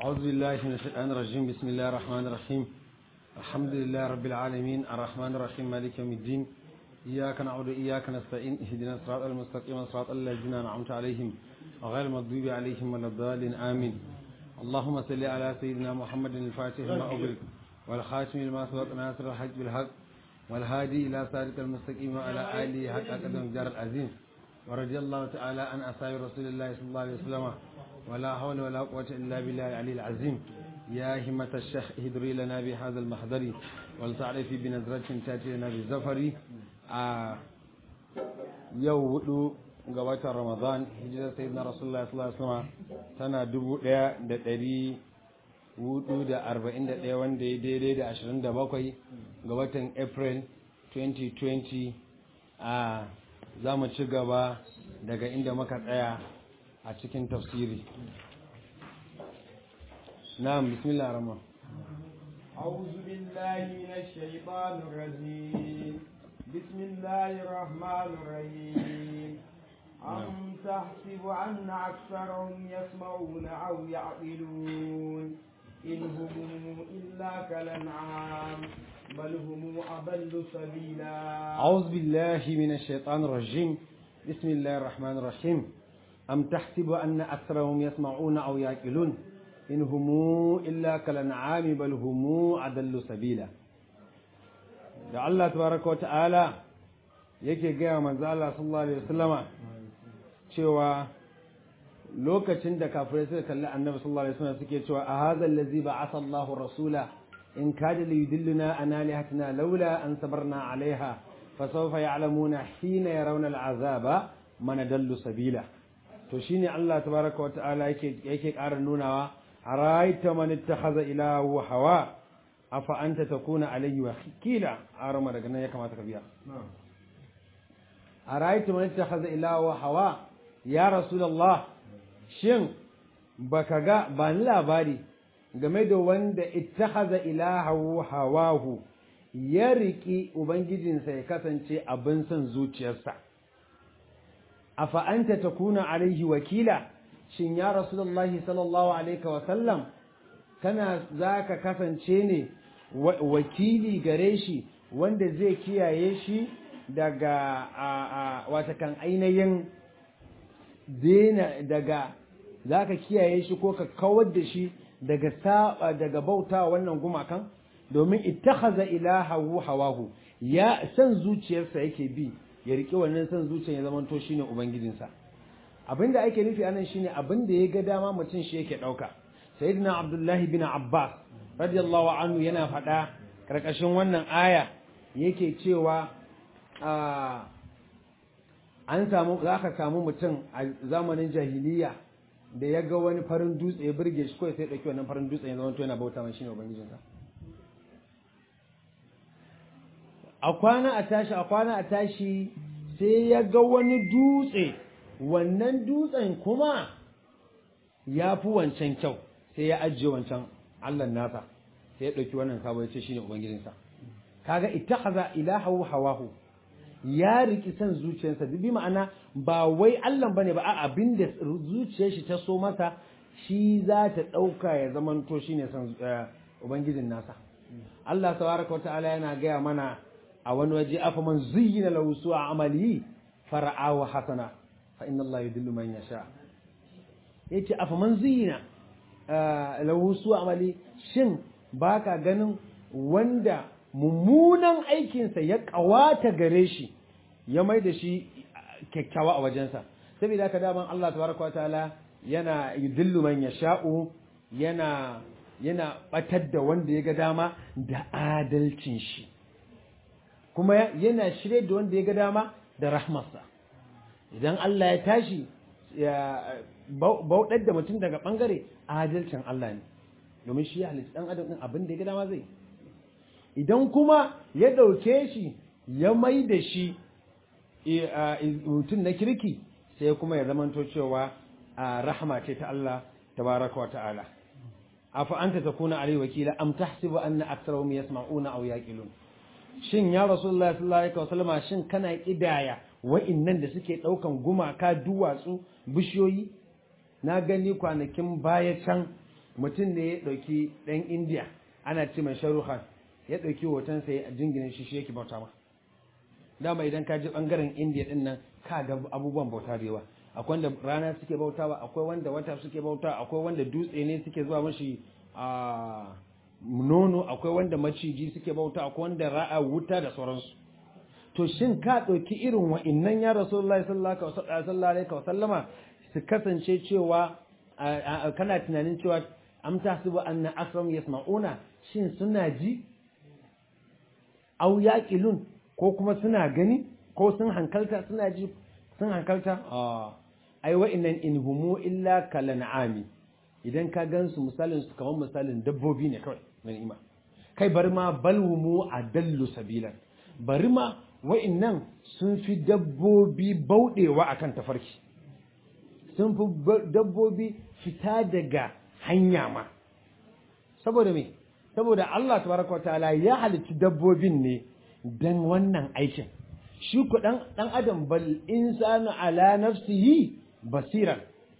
أعوذ بالله من الشيطان الرجيم بسم الله الرحمن الرحيم الحمد لله رب العالمين الرحمن الرحيم مالك يوم الدين إياك نعبد وإياك نستعين اهدنا الصراط المستقيم صراط الذين أنعمت عليهم غير المغضوب عليهم ولا الضالين آمين اللهم صل على سيدنا محمد الفاتح لما أغلق والخاتم لما سبق ناصر الحج بالحق والهادي إلى صراط المستقيم وعلى آله حق قدم جار العظيم ورضي الله تعالى عن أصحاب رسول الله صلى الله عليه وسلم ولا حول ولا قوة إلا بالله العلي العظيم يا همة الشيخ اهدري لنا بهذا المحضر ولتعرفي بنظرة تأتي لنا بالزفر آه يو ودو ga watan Ramadan hijirar sayyidina Rasulullah sallallahu alaihi wasallam tana dubu ɗaya da ɗari hudu da arba'in da ɗaya wanda ya daidai da ashirin da bakwai ga watan April 2020 a za mu ci gaba daga inda muka tsaya a cikin tafsiri na'am bismillah rahman أعوذ بالله من الشيطان الرجيم بسم الله الرحمن الرحيم أم تحسب أن أكثرهم يسمعون أو يعقلون إن هم إلا كالأنعام بل هم أضل سبيلا أعوذ بالله من الشيطان الرجيم بسم الله الرحمن الرحيم أم تحسب أن أكثرهم يسمعون أو يعقلون إن هم إلا كالأنعام بل هم أضل سبيلا da Allah tabaraka wa ta'ala yake gaya manzo Allah sallallahu alaihi wasallama cewa lokacin da kafirai suka kalli annabi sallallahu alaihi wasallam suke cewa a hadha allazi ba'atha Allahu rasula in kada li yudilluna an alihatina laula an sabarna alaiha fasawfa ya'lamuna hina yarawna al'azaba man dallu sabila to shine Allah tabaraka wa ta'ala yake yake ƙara nunawa araita man ittakhadha ilahu hawa afa anta takuna alayhi wakila arama daga nan ya kamata ka biya araita man ittakhadha ilahu hawa ya rasulullah shin baka ga ba ni labari game da wanda ittakhadha ilahu hawahu ya riki ubangijinsa ya kasance abin son zuciyarsa afa anta takuna alaihi wakila shin ya rasulullahi sallallahu alaihi wa sallam kana zaka kasance ne wakili gare shi wanda zai kiyaye shi daga watakan ainihin dena daga za ka kiyaye shi ko ka kawar da shi daga saba daga bauta wannan gumakan domin ittakhadha ilahahu hawahu ya san zuciyarsa yake bi ya rike wannan san zuciyar ya zamanto shine ubangijinsa abinda ake nufi anan shine abinda ya ga dama mutum shi yake dauka sayyidina abdullahi bin abbas radiyallahu anhu yana faɗa karkashin wannan aya yake cewa an samu za ka samu mutum a zamanin jahiliya da ya ga wani farin dutse ya burge shi kawai sai ɗauki wannan farin dutse ya zama yana bauta mai shine ubangijinsa a kwana a tashi a kwana a tashi sai ya ga wani dutse wannan dutsen kuma ya fi wancan kyau sai ya ajiye wancan allah nasa sai ya ɗauki wannan sabo ya ce shine ubangijinsa kaga ittakhadha ilahahu hawahu ya riki san zuciyarsa bi ma'ana ba wai Allah bane ba a abin da zuciyar shi ta so masa shi za ta dauka ya zamanto shine san ubangijin nasa Allah tabaraka ta'ala yana gaya mana a wani waje afa man zuyyina lahu su'a amali fara'ahu hasana fa inna Allah yudillu man yasha yace afa man zuyyina lahu su'a amali shin baka ganin wanda mummunan aikinsa ya kawata gare shi ya mai da shi kyakkyawa a wajensa saboda haka daman Allah tabaraka wataala yana yudillu man yasha'u yana yana batar da wanda ya ga dama da adalcin shi kuma yana shirye da wanda ya ga dama da rahmarsa idan Allah ya tashi ya bauɗar da mutum daga bangare adalcin Allah ne domin shi ya halitta dan adam din abin da ya ga dama zai idan kuma ya ɗauke shi ya mai da shi mutum na kirki sai kuma ya zamanto cewa rahama ce ta Allah tabaraka wa ta'ala afa anta takuna alai wakila am tahsibu anna aktharuhum yasma'una aw yaqilun shin ya rasulullah sallallahu alaihi wasallam shin kana kidaya wa'innan da suke daukan gumaka duwatsu bishiyoyi na gani kwanakin baya can mutum ne ya ɗauki ɗan indiya ana ce mai sharuhan ya ɗauki hotonsa ya jingina shi shi yake bauta ma dama idan ka ji ɓangaren indiya ɗin nan ka ga abubuwan bauta da yawa akwai wanda rana suke bautawa akwai wanda wata suke bauta akwai wanda dutse ne suke zuwa mashi a nono akwai wanda maciji suke bauta akwai wanda ra'a wuta da sauransu to shin ka ɗauki irin wa'innan ya rasulullahi sallallahu alaihi wa sallama su kasance cewa kana tunanin cewa am tahsibu anna akram yasma'una shin suna ji au yaqilun ko kuma suna gani ko sun hankalta suna ji sun hankalta ai wa'innan in humu illa kalan'ami idan ka gansu misalin su kamar misalin dabbobi ne kawai na ni'ima kai bari ma balhumu adallu sabilan bari ma wa'innan sun fi dabbobi bauɗewa akan tafarki sun fi dabbobi fita daga hanya ma saboda me saboda Allah tabaraka ta'ala ya halitta dabbobin ne dan wannan aikin shi ku dan dan adam bal insanu ala nafsihi basiran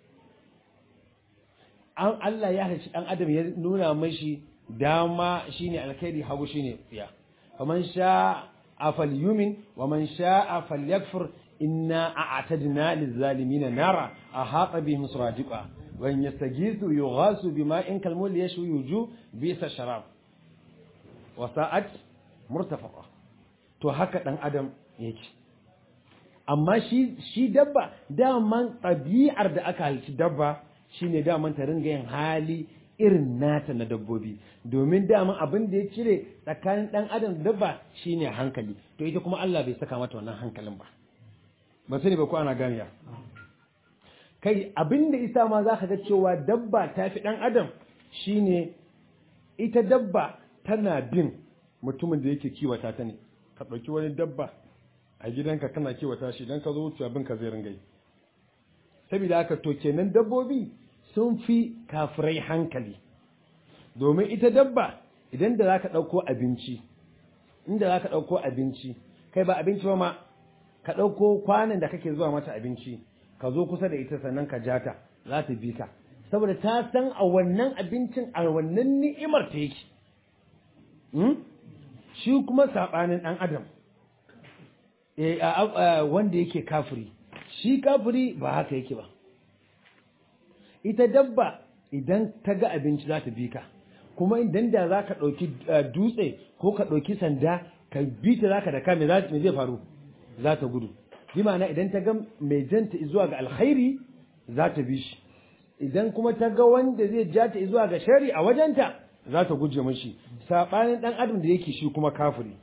an Allah ya halicci dan adam ya nuna mashi dama shine alkhairi hagu shine tsiya faman sha'a falyumin wa man sha'a falyakfur inna a'tadna lizzalimina nara ahata bihim suradiqa wa in yastaghithu yughasu bima'in kalmul yashwi yuju bisa sharab wa sa'at murtafaqa to haka dan adam yake amma shi shi dabba daman ɗabi'ar da aka halici dabba shine daman ta ringa yin hali irin nata na dabbobi domin daman abin da ya cire tsakanin ɗan adam da dabba shine hankali to ita kuma Allah bai saka mata wannan hankalin ba ba sani ba ko ana ganiya kai abin da isa ma za ka ga cewa dabba ta fi ɗan adam shine ita dabba tana bin mutumin da yake kiwata ta ne ka ɗauki wani dabba a gidanka kana kiwata shi idan ka zo wuce abin ka zai ringai saboda haka to kenan dabbobi sun fi kafirai hankali domin ita dabba idan da za ka ɗauko abinci inda za ka ɗauko abinci kai ba abinci ba ma ka ɗauko kwanan da kake zuwa mata abinci ka zo kusa da ita sannan ka jata za ta bi ka saboda ta san a wannan abincin a wannan ni'imar ta yake shi kuma saɓanin ɗan adam wanda yake kafiri shi kafiri ba haka yake ba ita dabba idan ta ga abinci za ta bi ka kuma idan da za ka ɗauki dutse ko ka ɗauki sanda ka bi ta za ka da ka me zai faru za ta gudu bi ma'ana idan ta ga mai janta zuwa ga alkhairi za ta bi shi idan kuma ta ga wanda zai ja ta zuwa ga shari a wajenta za ta guje mashi saɓanin ɗan adam da yake shi kuma kafiri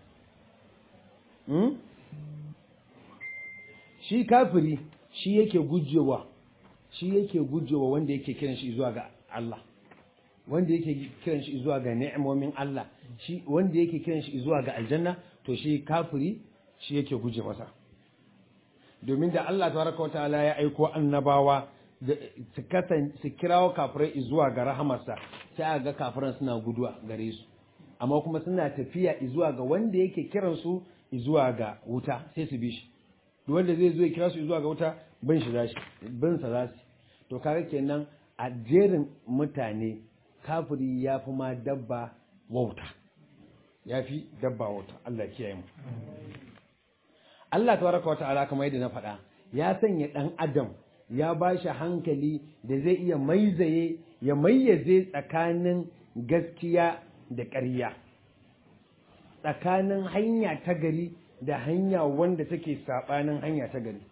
shi kafiri shi yake gujewa shi yake gujewa wanda yake kiran shi zuwa ga Allah wanda yake kiran shi zuwa ga ni'imomin Allah shi wanda yake kiran shi zuwa ga aljanna to shi kafiri shi yake guje masa domin da Allah tabaraka wataala ya aiko annabawa su kasan su kirawo kafirai zuwa ga rahamarsa sai a ga kafiran suna guduwa gare su amma kuma suna tafiya zuwa ga wanda yake kiran su zuwa ga wuta sai su bi shi duk wanda zai zo ya kira su zuwa ga wuta bin shi za shi bin sa za su to kaga kenan a jerin mutane kafiri ya fi ma dabba wauta ya fi dabba wauta Allah kiyaye mu Allah tabaraka wa ta'ala kamar yadda na faɗa ya sanya ɗan adam ya ba shi hankali da zai iya maizaye ya mayyaze tsakanin gaskiya da ƙarya tsakanin hanya ta gari da hanya wanda take saɓanin hanya ta gari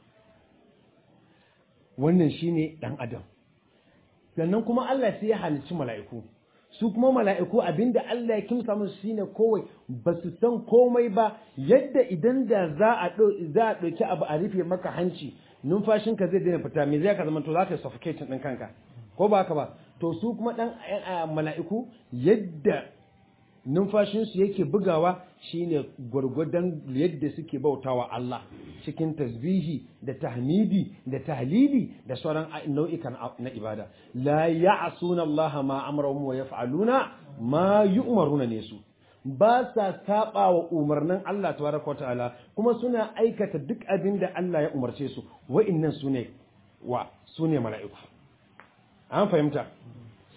wannan shine ɗan adam sannan kuma Allah sai ya halicci mala'iku su kuma mala'iku abinda Allah ya kimsa musu shine kowai ba su san komai ba yadda idan da za a za a ɗauki abu a rufe maka hanci numfashinka zai daina fita me zai ka zama to za ka yi suffocation ɗin kanka ko ba haka ba to su kuma ɗan mala'iku yadda numfashinsu yake bugawa shine gwargwadon yadda suke bautawa Allah cikin tasbihi da tahmidi da tahlili da sauran nau'ikan na ibada la ya'suna Allah ma amrahum wa yaf'aluna ma yu'maruna ne su ba sa saba wa umarnin Allah tabaraka ta'ala kuma suna aikata duk abin da Allah ya umarce su wa'annan sune wa sune mala'iku an fahimta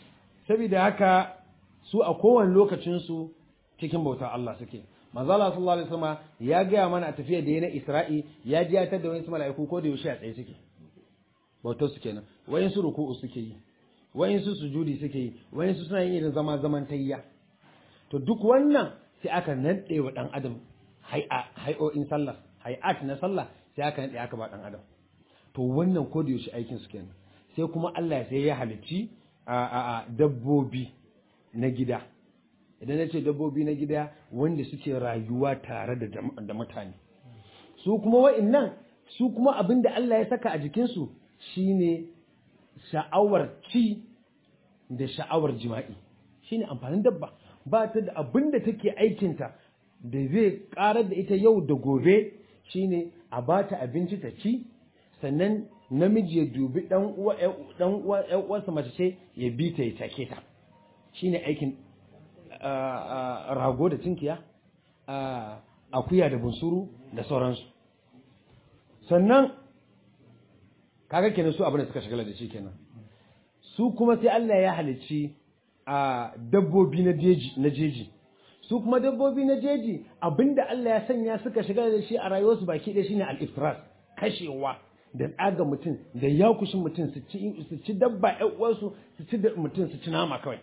saboda haka su a kowane lokacin su cikin bautar Allah suke manzo Allah sallallahu alaihi wasallam ya gaya mana a tafiya da na Isra'i ya ji ya tada wani mala'iku ko da yaushe a tsaye suke bautar su kenan wayin su ruku'u suke yi wayin su sujudi suke yi wayin su suna yin irin zama zaman tayya to duk wannan sai aka nade wa dan adam hay'a hay'o'in sallah hay'at na sallah sai aka nade aka ba dan adam to wannan ko da yaushe aikin su kenan sai kuma Allah sai ya halicci a dabbobi na gida idan na ce dabbobi na gida wanda suke rayuwa tare da mutane su kuma wa'innan su kuma abin da Allah ya saka a jikinsu shine sha'awar ci da sha'awar jima'i shine amfanin dabba ba ta da abin da take aikinta da zai karar da ita yau da gobe shine a ba ta abinci ta ci sannan namiji ya dubi dan uwa dan uwa uwarsa mace ce ya bi ta ya take ta shine aikin rago da tinkiya akuya da bunsuru da sauransu sannan kaga kenan su abin da suka shagala da shi kenan su kuma sai Allah ya halicci a dabbobi na jeji na jeji su kuma dabbobi na jeji abinda Allah ya sanya suka shagala da shi a rayuwarsu baki ɗaya shine al-ifras kashewa da tsaga mutum da yakushin mutum su ci su ci dabba ƴan uwansu su ci mutum su ci nama kawai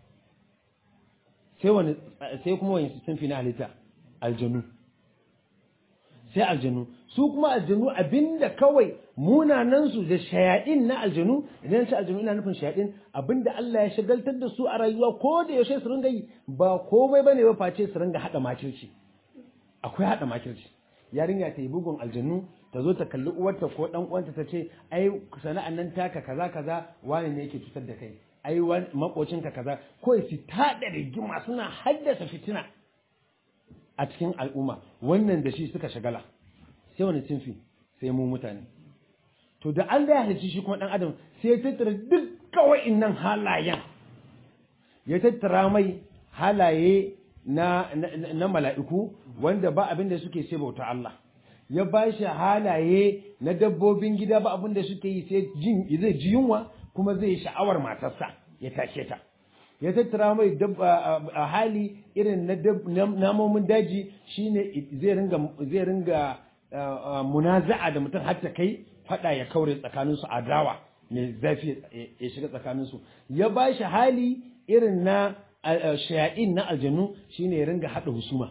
sai wani sai kuma wani sun fi na halitta aljanu sai aljanu su kuma aljanu abinda kawai munanan su da shayadin na aljanu idan sai aljanu ina nufin shayadin abinda Allah ya shagaltar da su a rayuwa ko da yaushe su ringa yi ba komai bane ba face su ringa hada makirci akwai hada makirci yarinya ta yi bugun aljanu ta zo ta kalli uwarta ko dan uwanta ta ce ai sana'an nan taka kaza kaza wani ne yake cutar da kai ai makocinka kaza kawai su tada rigima suna haddasa fitina a cikin al'umma wannan da shi suka shagala sai wani sinfi sai mu mutane to da Allah ya halicci shi kuma dan adam sai ya tattara duk kawai nan halayen ya tattara mai halaye na na mala'iku wanda ba abin da suke sai bauta Allah ya ba shi halaye na dabbobin gida ba abin da suke yi sai jin zai ji yunwa kuma zai sha'awar matarsa ya tashe ta ya tattara mai a hali irin na namomin daji shine zai ringa zai ringa munaza'a da mutum har ta kai fada ya kaure tsakaninsu adawa mai zafi ya shiga tsakaninsu ya ba shi hali irin na shaya'in na aljanu shine ya ringa hada husuma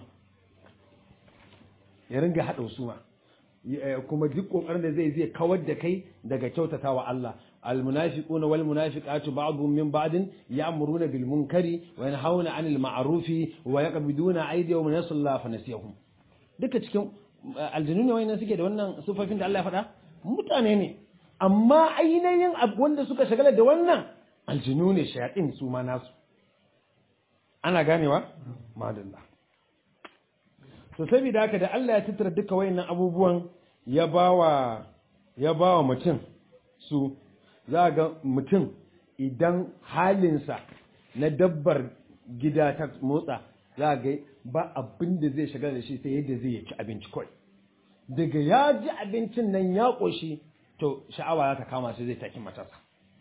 ya ringa hada husuma kuma duk kokarin da zai zai kawar da kai daga kyautatawa Allah المنافقون والمنافقات بعضهم من بعض يأمرون بالمنكر وينهون عن المعروف ويقبضون أيديهم من يصل الله فنسيهم duka cikin aljanu ne wayannan suke da wannan sufafin da Allah ya faɗa mutane ne amma ainihin wanda suka shagala da wannan aljanu ne shayatin su ma nasu ana ganewa madalla to saboda haka da Allah ya tattara duka wayannan abubuwan ya bawa ya bawa mutum su za ga mutum idan halinsa na dabbar gida ta motsa za ga ba abin da zai shiga da shi sai yadda zai ci abinci kawai daga ya ji abincin nan ya ƙoshi to sha'awa za ta kama shi zai taki matasa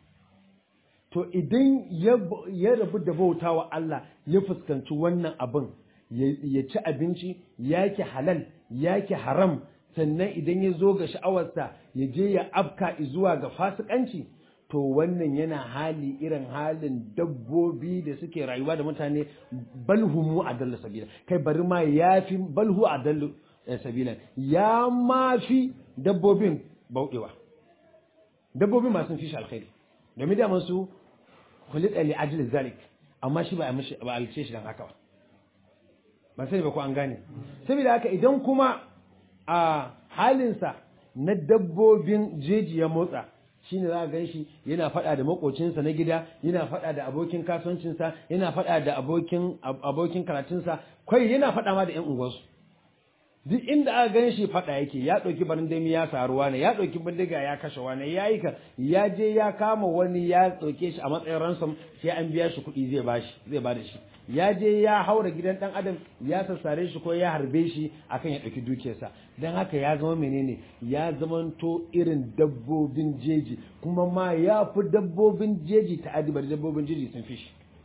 to idan ya rabu da bauta wa Allah ya fuskanci wannan abin ya ci abinci yake halal yake haram sannan idan ya zo ga sha'awarsa ya je ya afka zuwa ga fasikanci to wannan yana hali irin halin dabbobi da suke rayuwa da mutane balhumu a dalla sabila kai bari ma ya fi balhu a dalla sabila ya ma fi dabbobin bauɗewa dabbobin masu fi shi alkhairi domin da masu kulita li ajli zalik amma shi ba a mishi ba alce shi dan haka ba ba sai ba ko an gane saboda haka idan kuma a halinsa na dabbobin jeji ya motsa shine za a gan shi yana faɗa da makocinsa na gida yana faɗa da abokin kasuwancinsa yana faɗa da abokin abokin karatunsa kai yana faɗa ma da ƴan unguwarsu duk inda aka gan shi faɗa yake ya ɗauki barandami ya saruwa ne ya ɗauki bindiga ya kashe wani ya yi ka ya je ya kama wani ya ɗauke shi a matsayin ransom sai an biya shi kuɗi zai bashi zai bada shi ya je ya haura gidan ɗan adam ya sassare shi ko ya harbe shi akan ya ɗauki dukiyarsa don haka ya zama menene ya zamanto irin dabbobin jeji kuma ma ya fi dabbobin jeji ta adibar dabbobin jeji sun fi shi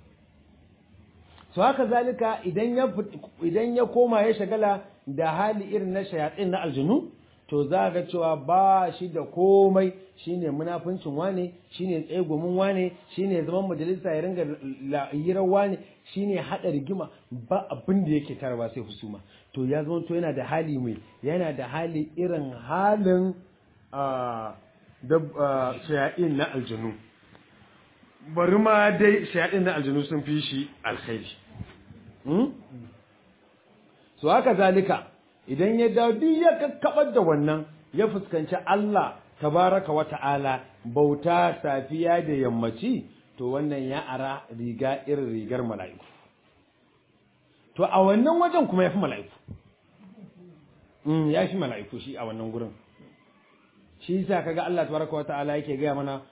so haka zalika idan ya idan ya koma ya shagala da hali irin na shayatin na aljunu to za ga cewa ba shi da komai shine munafincin wane shine tsegumin wane shine zaman majalisa ya ringa hirar wane shine hada rigima ba abin da yake tarwa sai husuma to ya zama to yana da hali mai yana da hali irin halin da shayatin na aljanu bari ma dai shayatin na aljanu sun fi shi alkhairi so haka zalika idan ya dawo duk ya kakkabar da wannan ya fuskanci Allah tabaraka wa ta'ala bauta safiya da yammaci to wannan ya ara riga irin rigar mala'iku to a wannan wajen kuma ya fi mala'iku ya fi mala'iku shi a wannan gurin shi yasa kaga Allah tabaraka wa ta'ala yake gaya mana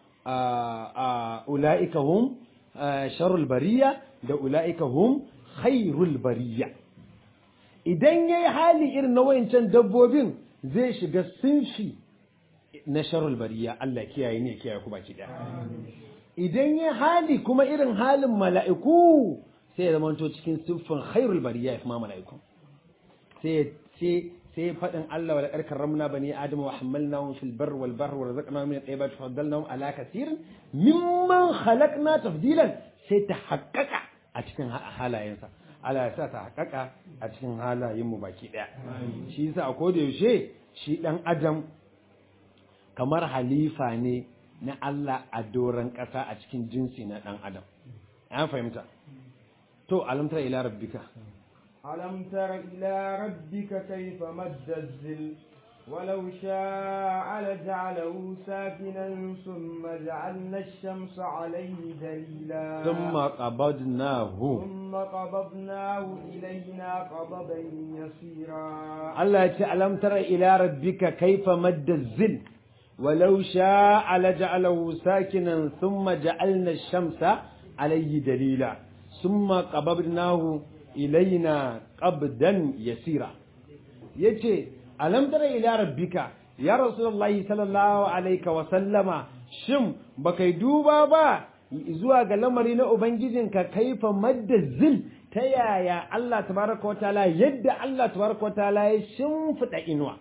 a ula'ika hum sharul bariya da ula'ika hum khairul bariya idan yayi hali irin na wayancan dabbobin zai shiga sinfi na sharul bariya Allah kiyaye ne kiyaye ku baki daya idan yayi hali kuma irin halin mala'iku sai ya zamanto cikin siffin khairul bariya ya kuma mala'iku sai sai sai faɗin Allah wa laƙar karramna bani Adam wa hamalnahum fil barr wal bahr wa razaqnahum min at-tayyibat wa faddalnahum ala kaseerin mimman khalaqna tafdilan sai ta haƙƙaƙa a cikin halayensa Allah ya sa ta haƙaƙa a cikin halayen mu baki ɗaya shi yasa a koda yaushe shi ɗan adam kamar halifa ne na Allah a doron ƙasa a cikin jinsi na ɗan adam an fahimta to alamtar ila rabbika ألم تر إلى ربك كيف مد الزل ولو شاء لجعله ساكنا ثم جعلنا الشمس عليه دليلا ثم قبضناه ثم قبضناه إلينا قبضا يسيرا الله يتي ألم تر إلى ربك كيف مد الزل ولو شاء لجعله ساكنا ثم جعلنا الشمس عليه دليلا ثم قبضناه ilaina qabdan yasira yace alam tara ila rabbika ya rasulullahi sallallahu alaihi wa sallama shin baka duba ba zuwa ga lamari na ubangijinka kaifa maddazil ta yaya Allah tabaraka wa ta'ala yadda Allah tabaraka wa ta'ala ya shimfida inuwa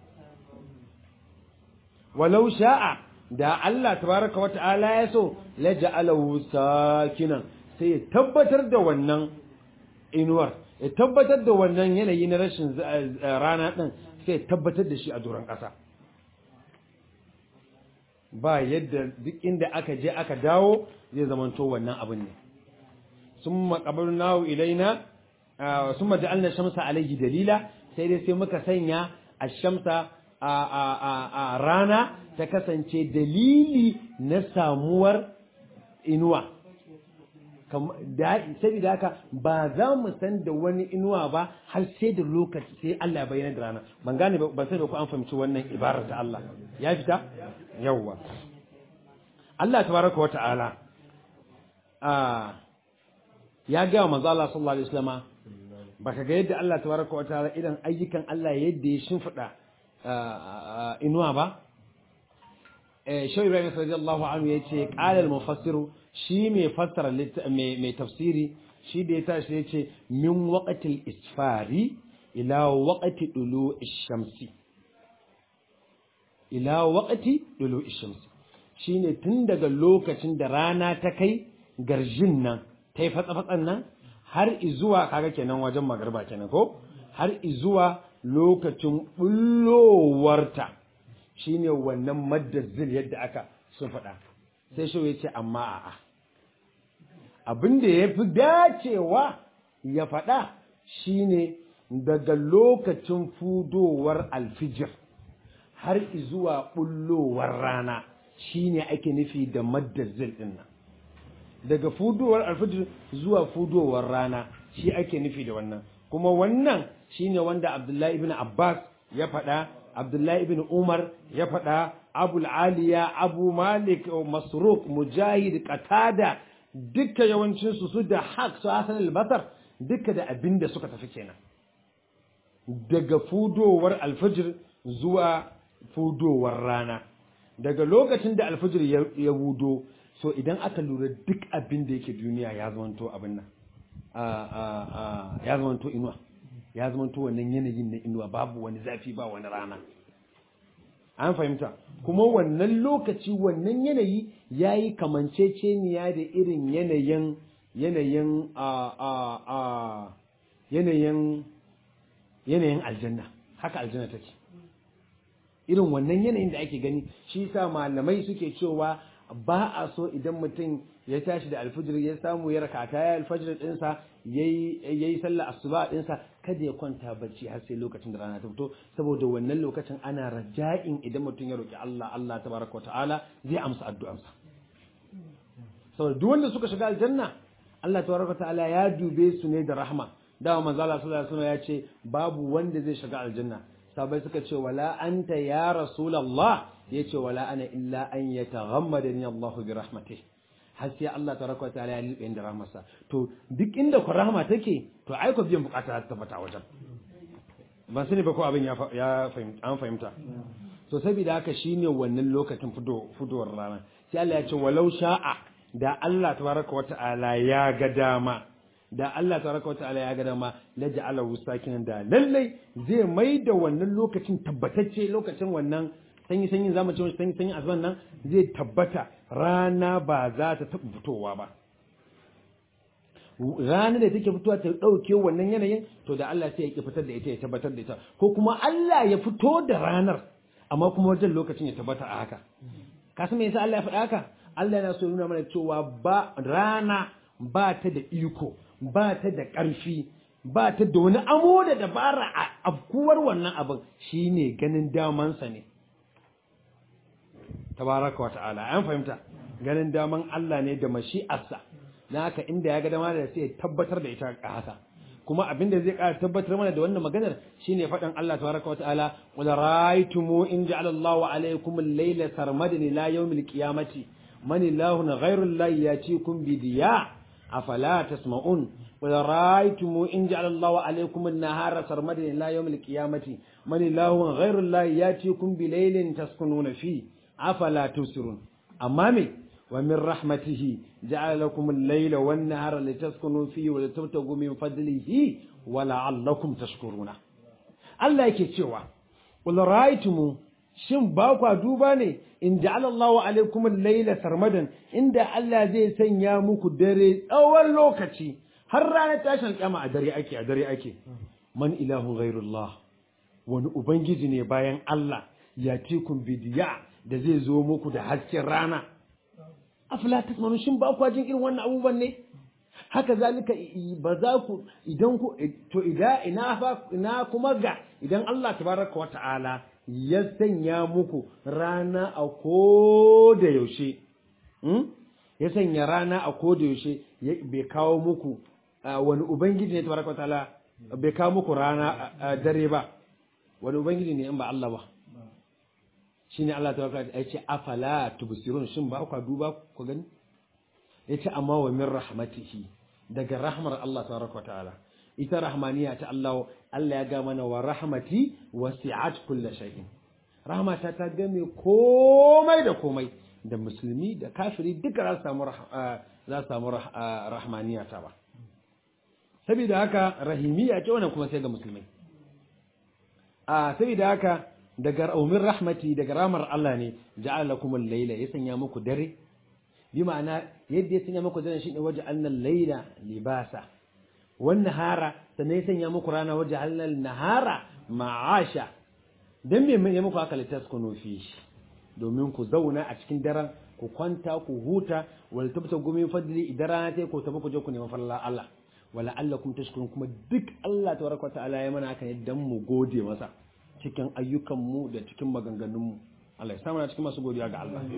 walau sha'a da Allah tabaraka wa ta'ala ya so la ja'alahu sakinan sai ya tabbatar da wannan inuwar ya tabbatar da wannan yanayi na rashin rana ɗin sai ya tabbatar da shi a doron ƙasa ba yadda duk inda aka je aka dawo zai zamanto wannan abin ne sun makabar nawo ilaina sun maja'alna shamsa alaihi dalila sai dai sai muka sanya a shamsa a rana ta kasance dalili na samuwar inuwa saboda haka ba za mu san da wani inuwa ba har sai da lokaci sai Allah ya bayyana da rana ban gane ba sai da ku an fahimci wannan ibarar ta Allah ya fita yawwa Allah tabaraka wa ta'ala ya ga manzo Allah sallallahu alaihi wasallama baka ga yadda Allah tabaraka wa ta'ala idan ayyukan Allah yadda ya shimfida inuwa ba eh shi Ibrahim radiyallahu anhu yace qala al-mufassiru shi mai fassara mai tafsiri shi da ya tashi ya ce min waƙatil isfari ila waƙati ɗulu ishamsi ila waƙati ɗulu ishamsi shi ne tun daga lokacin da rana ta kai garjin nan ta yi fatsa-fatsan nan har izuwa kaga kenan wajen magarba kenan ko har izuwa lokacin ɓullowarta shi ne wannan maddazil yadda aka sun faɗa sai shi ya ce amma a'a abin da ya fi dacewa ya faɗa shine daga lokacin fudowar alfijir har zuwa ɓullowar rana shine ake nufi da maddazil ɗin nan daga fudowar alfijir zuwa fudowar rana shi ake nufi da wannan kuma wannan shine wanda abdullahi ibn abbas ya faɗa abdullahi ibn umar ya faɗa abul aliya abu malik masruq mujahid qatada duka yawancinsu su da haq su hasan al-basar duka da abin da suka tafi kenan daga fudowar alfajir zuwa fudowar rana daga lokacin da alfajir ya wudo so idan aka lura duk abin da yake duniya ya zamanto abin nan a a a ya zamanto inuwa ya zamanto wannan yanayin na inuwa babu wani zafi ba wani rana an fahimta kuma wannan lokaci wannan yanayi ya yi kamanceceniya da irin yanayin yanayin a a a yanayin yanayin aljanna haka aljanna take irin wannan yanayin da ake gani shi sa malamai suke cewa ba a so idan mutum ya tashi da alfijir ya samu ya rakata ya alfajir dinsa yayi yayi sallar asuba dinsa kada ya kwanta bacci har sai lokacin da rana ta fito saboda wannan lokacin ana raja'in idan mutum ya roki Allah Allah tabaraka wa ta'ala zai amsa addu'arsa saboda duk wanda suka shiga aljanna Allah tabaraka wa ta'ala ya dube su ne da rahma dama manzo Allah sallallahu alaihi wasallam ya ce babu wanda zai shiga aljanna sabai suka ce wala anta ya rasulullah yace wala ana illa an yataghammadani Allah bi rahmatihi har sai Allah tabaraka wa ta'ala ya lilbe da rahmarsa to duk inda ku rahma take to ai ku biyan bukata ta tabbata wajen ban sani ba ko abin ya ya fahimta an fahimta to saboda haka shine wannan lokacin fudo fudowar rana sai Allah ya ce walau sha'a da Allah tabaraka wa ta'ala ya ga dama da Allah tabaraka wa ta'ala ya ga dama la ja'ala sakinan da lallai zai mai da wannan lokacin tabbatacce lokacin wannan sanyi sanyin zamu ce sanyi sanyin azuban nan zai tabbata rana ba za ta taɓa fitowa ba ranar da take fitowa ta ɗauke wannan yanayin to da Allah sai ya ki fitar da ita ya tabbatar da ita ko kuma Allah ya fito da ranar amma kuma wajen lokacin ya tabbata a haka ka san me yasa Allah ya faɗa haka Allah yana so ya nuna mana cewa ba rana ba ta da iko ba ta da ƙarfi ba ta da wani amo da dabara a afkuwar wannan abin shine ganin damansa ne tabaraka wa ta'ala an fahimta ganin daman Allah ne da mashi'arsa na haka inda ya ga dama da sai ya tabbatar da ita a haka kuma abin da zai ƙara tabbatar mana da wannan maganar shine faɗin Allah tabaraka wa ta'ala qul ra'aytumu in ja'ala Allahu alaykum al-layla sarmadan ila yawmil qiyamati man ilahun ghayru allahi yatikum bi diya afala tasma'un qul ra'aytumu in ja'ala Allahu alaykum an-nahara sarmadan ila yawmil qiyamati man ilahun ghayru allahi yatikum bi laylin taskununa fi afala tusirun amma me wa min rahmatihi ja'ala lakum al-layla wan-nahara litaskunu fihi wa litabtagu min fadlihi wa la'allakum tashkuruna Allah yake cewa qul ra'aytum shin ba kwa duba ne in ja'ala Allahu alaykum al-layla sarmadan inda Allah zai sanya muku dare tsawon lokaci har ranar tashin kiyama a dare ake a dare ake man ilahun ghairullah wani ubangiji ne bayan Allah yatikum bidiya da zai zo muku da hasken rana afala tasmanu shin ba ku jin irin wannan abubuwan ne haka zalika ba za ku idan ku to ida ina fa ina kuma ga idan Allah tabaraka wata'ala ya sanya muku rana a koda yaushe ya sanya rana a koda yaushe bai kawo muku wani ubangiji ne tabaraka wata'ala bai kawo muku rana dare ba wani ubangiji ne in ba Allah ba shine Allah ta baka ya ce afala tubsirun shin ba ku duba ku gani yace amma wa min rahmatihi daga rahmar Allah tabaraka ta'ala ita rahmaniya ta Allah Allah ya ga mana wa rahmati wasi'at kulli shay'in rahmata ta game komai da komai da musulmi da kafiri duka za su samu za su samu rahmaniya ta ba saboda haka rahimiya ce wannan kuma sai ga musulmai a saboda haka daga umin rahmati daga ramar Allah ne ja'ala lakum al-layla ya sanya muku dare bi ma'ana yadda ya sanya muku dare shine waje annal layla libasa wan nahara sannan ya sanya muku rana waje annal nahara ma'asha dan me ya muku aka litaskunu fi domin ku zauna a cikin daren ku kwanta ku huta wal tabta gumi fadli idan rana ta ku tafi ku je ku nemi falala Allah wala allakum tashkurun kuma duk Allah tabaraka wa ta'ala ya mana haka ne dan mu gode masa cikin ayyukanmu da cikin maganganunmu Allah ya samu cikin masu godiya ga Allah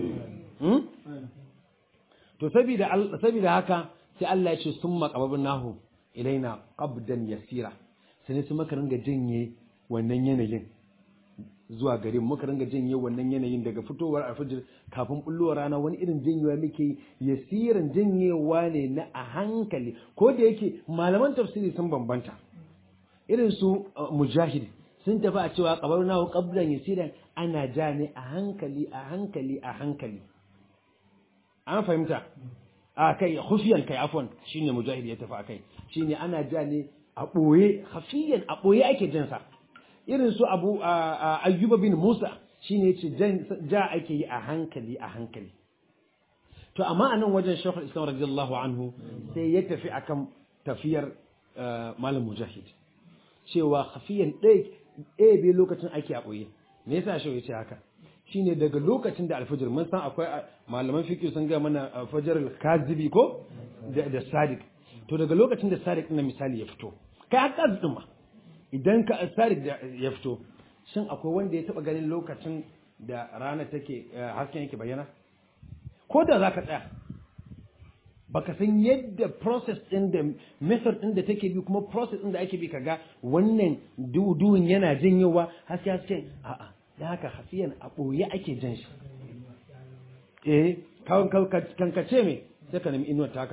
to saboda saboda haka sai Allah ya ce summa qababnahu ilaina qabdan yasira sai su maka ringa janye wannan yanayin zuwa gare mu muka ringa janye wannan yanayin daga fitowar alfajir kafin bullowar rana wani irin janyewa muke yasiran janyewa ne na a hankali ko da yake malaman tafsiri sun bambanta irin su mujahid sun tafi a cewa kabar nahu qablan yasiran ana ja ne a hankali a hankali a hankali an fahimta a kai khufiyan kai afwan shine mujahid ya tafi akai shine ana ja ne a boye khafiyan a boye ake jin sa irin su abu ayyuba bin musa shine yace ja ake yi a hankali a hankali to amma anan wajen shaykhul islam radiyallahu anhu sai ya tafi akan tafiyar malam mujahid cewa khafiyan ɗaya bai lokacin ake a ɓoye me yasa shi ya ce haka shine daga lokacin da alfajir mun san akwai malaman fiqh sun ga mana fajar kazibi ko da sadiq to daga lokacin da sadiq na misali ya fito kai har kazi din ma idan ka sadiq ya fito shin akwai wanda ya taba ganin lokacin da rana take hasken yake bayyana ko da zaka tsaya baka san yadda process din da method din da take bi kuma process din da ake bi kaga wannan duhun yana janyowa haske haske a'a da haka hafiyan a ɓoye ake jan shi eh kan ka ce me sai ka nemi inuwar ta haka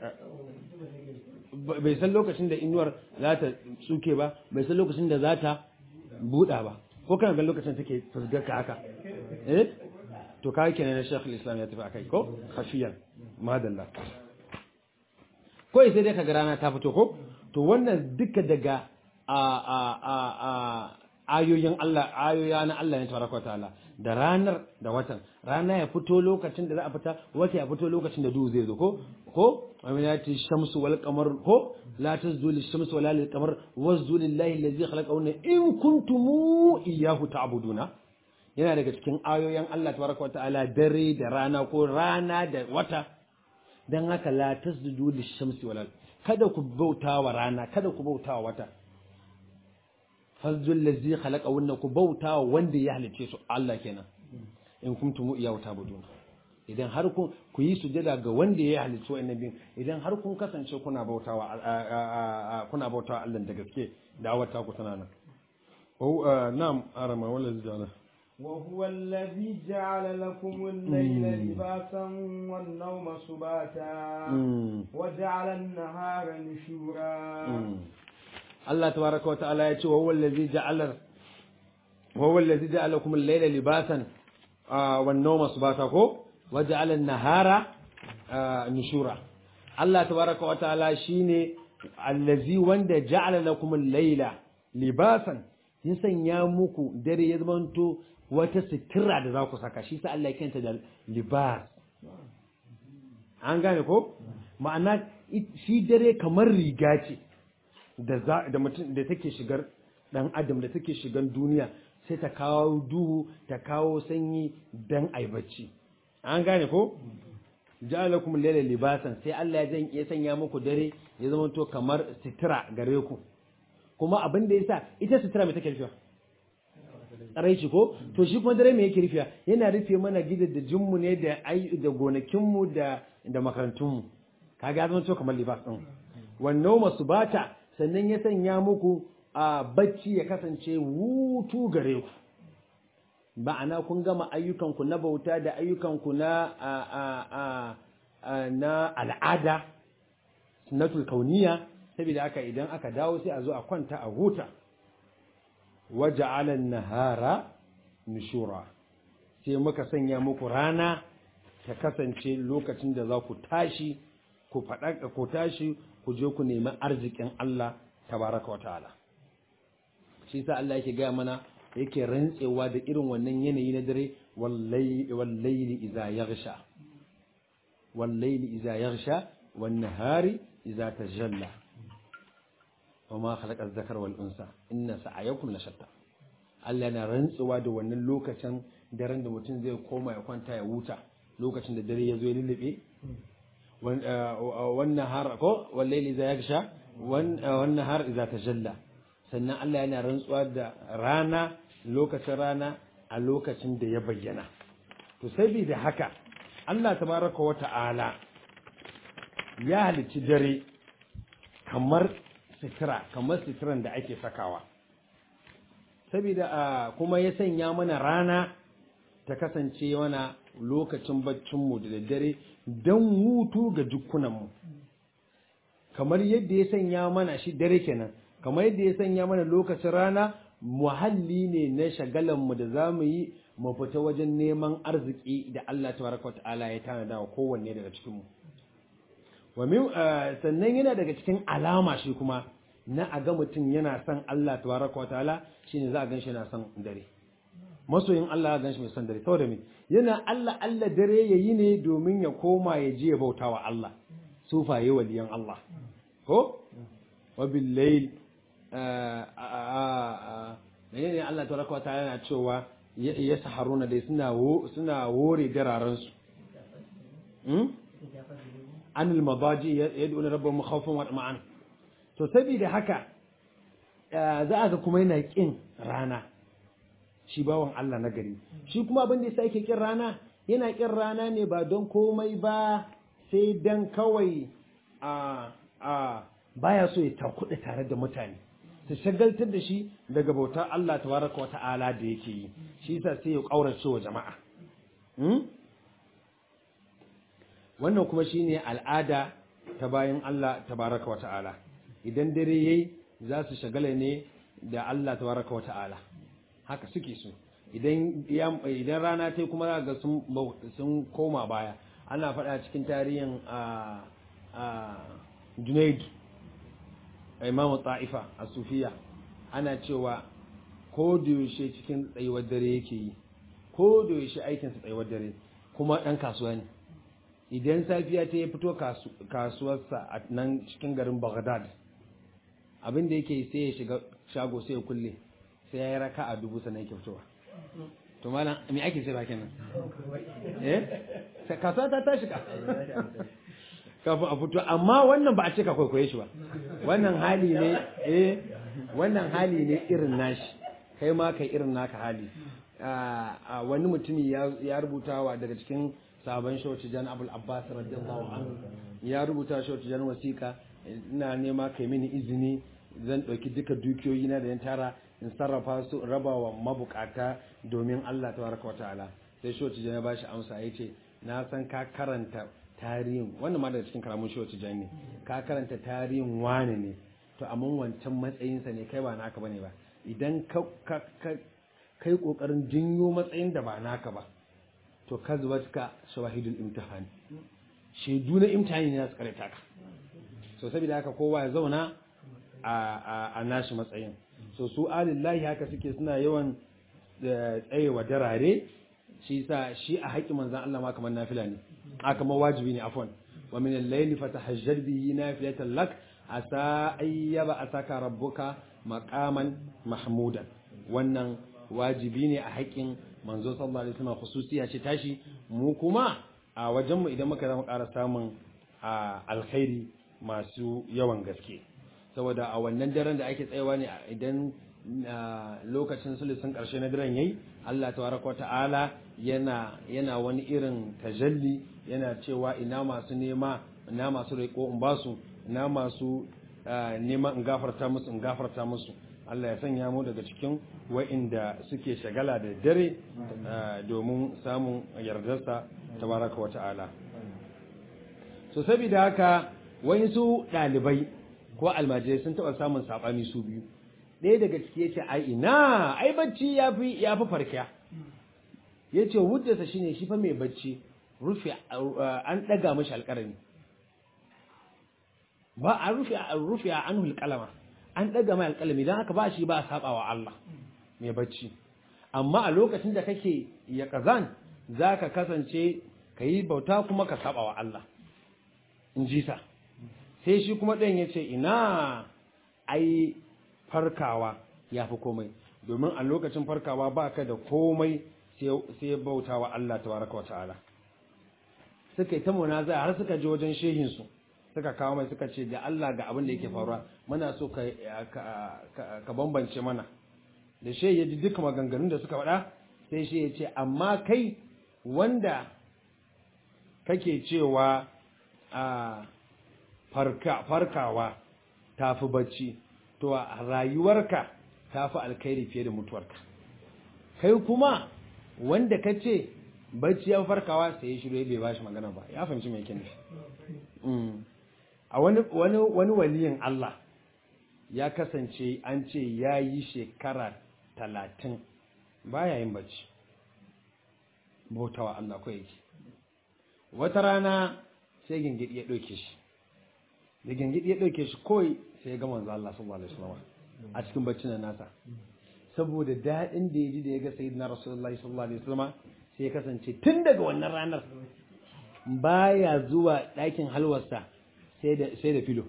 bai san lokacin da inuwar za ta tsuke ba bai san lokacin da za ta buɗa ba ko kana ga lokacin take fusgar ka haka eh to ka kenan na shekul islam ya tafi akai ko hafiyan madalla kawai sai dai kaga rana ta fito ko to wannan duka daga a a a a ayoyin Allah ayoya na Allah ne tabaraka ta'ala da ranar da watan rana ya fito lokacin da za a fita wata ya fito lokacin da duhu zai zo ko ko aminati shamsu wal qamar ko la tazdu lish shamsu wala lil qamar wazdu lillahi allazi khalaqahunna in kuntum iyyahu ta'buduna yana daga cikin ayoyin Allah tabaraka ta'ala dare da rana ko rana da wata dan haka la tasjudu lish-shamsi wal kada ku bauta wa rana kada ku bauta wa wata fazjul ladzi khalaqa wannan ku bauta wa wanda ya halice su Allah kenan in kuntum iyahu ta'budun idan har kun ku yi sujada ga wanda ya halice wannan bin idan har kun kasance kuna bautawa kuna bautawa Allah da gaske da'awata ku tana nan oh na'am arama wala zijana وهو الذي جعل لكم الليل لباسا والنوم سباتا وجعل النهار نشورا الله تبارك وتعالى يقول وهو الذي جعل وهو الذي جعل لكم الليل لباسا والنوم سباتا وجعل النهار نشورا الله تبارك وتعالى شيني الذي وند جعل لكم الليل لباسا ya sanya muku dare ya zamanto wata sitira da za ku saka shi sa Allah ya kenta da libas an gane ko ma'ana shi dare kamar riga ce da da mutum da take shigar dan adam da take shigan duniya sai ta kawo duhu ta kawo sanyi dan ai bacci an gane ko ja'alakum layla libasan sai Allah ya ya sanya muku dare ya zamanto kamar sitira gare ku kuma abin da yasa ita sutura mai take rufewa tsaraici ko to shi kuma dare mai yake rufewa yana rufe mana gidajenmu ne da da gonakinmu da da makarantunmu kaga zama to kamar libas din wannan masu bata sannan ya sanya muku a bacci ya kasance hutu gare ku ma'ana kun gama ayyukanku na bauta da ayyukanku na a a a na al'ada sunnatul kauniya saboda haka idan aka dawo sai a zo a kwanta a huta waja'alan nahara nushura sai muka sanya muku rana ta kasance lokacin da za ku tashi ku faɗa ku tashi ku je ku nemi arzikin Allah tabaraka wa ta'ala shi yasa Allah yake gaya mana yake rantsewa da irin wannan yanayi na dare wallaili idza yaghsha wallaili idza yaghsha wan nahari idza tajalla وما خلق الذكر والأنثى إن سعيكم لشتى Allah yana rantsuwa da wannan lokacin daren da mutum zai koma ya kwanta ya wuta lokacin da dare ya zo ya lullube wannan har ko wallaili za ya sha wannan har iza ta jalla sannan Allah yana rantsuwa da rana lokacin rana a lokacin da ya bayyana to saboda haka Allah tabaraka wa ta'ala ya halicci dare kamar sitira kamar sitiran da ake sakawa saboda kuma ya sanya mana rana ta kasance mana lokacin baccinmu da daddare don hutu ga jikunanmu kamar yadda ya sanya mana shi dare kenan kamar yadda ya sanya mana lokacin rana muhalli ne na shagalanmu da za mu yi mu fita wajen neman arziki da Allah tabaraka wa ta'ala ya tanada wa kowanne daga cikinmu wa min sannan yana daga cikin alama shi kuma na a ga mutum yana son Allah tabaraka wa ta'ala shine za a ganshi yana son dare masoyin Allah ya ganshi mai son dare saboda me yana Allah Allah dare yayi ne domin ya koma ya je ya bauta wa Allah sufaye waliyan Allah ko wa bil layl menene Allah tabaraka wa ta'ala yana cewa ya saharuna dai suna suna wore dararan su anil madaji yad'una rabbahum khawfan wa tama'an to saboda haka za a ga kuma yana kin rana shi bawan Allah na gari shi kuma abin da yasa yake kin rana yana kin rana ne ba don komai ba sai dan kawai a a baya so ya takuɗe tare da mutane su shagaltar da shi daga bautar Allah tabaraka wa ta'ala da yake yi shi yasa sai ya kaurace wa jama'a wannan kuma shine al'ada ta bayan Allah tabaraka wa ta'ala idan dare yayi za su shagala ne da Allah tabaraka wa ta'ala haka suke so idan idan rana ta kuma za ga sun sun koma baya ana faɗa cikin tarihin a a Junaid Imam Ta'ifa a Sufiya ana cewa ko da yaushe cikin tsayuwar dare yake yi ko da yaushe aikinsa tsayuwar dare kuma ɗan kasuwa ne idan safiya ta ya fito kasuwarsa a nan cikin garin Baghdad abin da yake sai ya shiga shago sai ya kulle sai ya yi raka a dubu sannan yake fitowa to malam me ake sai bakin nan eh kasuwa ta tashi ka kafin a fito amma wannan ba a ce ka kwaikwaye shi ba wannan hali ne eh wannan hali ne irin nashi kai ma kai irin naka hali wani mutumi ya rubuta wa daga cikin sabon shauci jan abul abbas radiyallahu anhu ya rubuta shauci jan wasiƙa ina nema kai mini izini zan ɗauki duka dukiyoyi na da yan tara in sarrafa su raba wa mabukata domin Allah tabaraka wa ta'ala sai shauci jan ya bashi amsa ya ce na san ka karanta tarihin wannan ma daga cikin karamin shauci jan ne ka karanta tarihin wane ne to amma wancan matsayinsa ne kai ba naka bane ba idan ka kai kokarin jinyo matsayin da ba naka ba to kazwatka shawahidul imtihan shaidu na imtihani ne su karanta ka so saboda haka kowa ya zauna a a nashi matsayin so su alillahi haka suke suna yawan tsayewa darare shi sa shi a haƙi manzan Allah ma kamar nafila ne a kamar wajibi ne afwan wa min al-layli fatahajjar bihi nafilatan lak asa ayyaba asaka rabbuka maqaman mahmudan wannan wajibi ne a haƙin manzo sallallahu alaihi wasallam khususiya ce tashi mu kuma a wajen mu idan muka zama ƙara samun alkhairi masu yawan gaske saboda a wannan daren da ake tsayawa ne idan lokacin sulusun ƙarshe na daren yayi Allah tabaraka ta'ala yana yana wani irin tajalli yana cewa ina masu nema ina masu roƙo in basu ina masu neman in gafarta musu in gafarta musu Allah ya sanya mu daga cikin wa'inda suke shagala da dare domin samun yardarsa tabaraka wa ta'ala so saboda haka su ɗalibai ko almajirai sun taɓa samun saɓani su biyu ɗaya daga ciki ya ce ai ina ai bacci ya fi ya fi farkiya ya ce hujjarsa shine shi fa mai bacci rufe an ɗaga mashi alƙarami ba a rufe a rufe a anhul kalama an ɗaga mai alƙalami don haka ba shi ba a saba wa Allah mai bacci amma a lokacin da kake ya kazan za ka kasance ka yi bauta kuma ka saba wa Allah in ji sa sai shi kuma ɗan ya ce ina ai farkawa ya fi komai domin a lokacin farkawa ba ka da komai sai bauta wa Allah tabaraka wa ta'ala suka yi ta munaza har suka je wajen shehinsu suka kawo mai suka ce da Allah ga abin da yake faruwa muna so ka ka bambance mana da shehi ya ji duka maganganun da suka faɗa sai shi ya ce amma kai wanda kake cewa a farkawa ta fi bacci to a rayuwarka ta fi alkhairi fiye da mutuwarka kai kuma wanda ka ce bacci ya farkawa sai ya shiru bai bashi magana ba ya fahimci mai yake nufi a wani wani wani waliyin Allah ya kasance an ce ya yi shekara talatin baya yin bacci bautawa Allah ko yake wata rana sai gingidi ya ɗauke shi da gangidi ya dauke shi koi sai ya ga manzo Allah sallallahu alaihi wasallam a cikin baccin nasa saboda daɗin da ya ji da ya ga sayyidina rasulullahi sallallahu alaihi wasallam sai ya kasance tun daga wannan ranar baya zuwa ɗakin halwarsa sai da sai da filo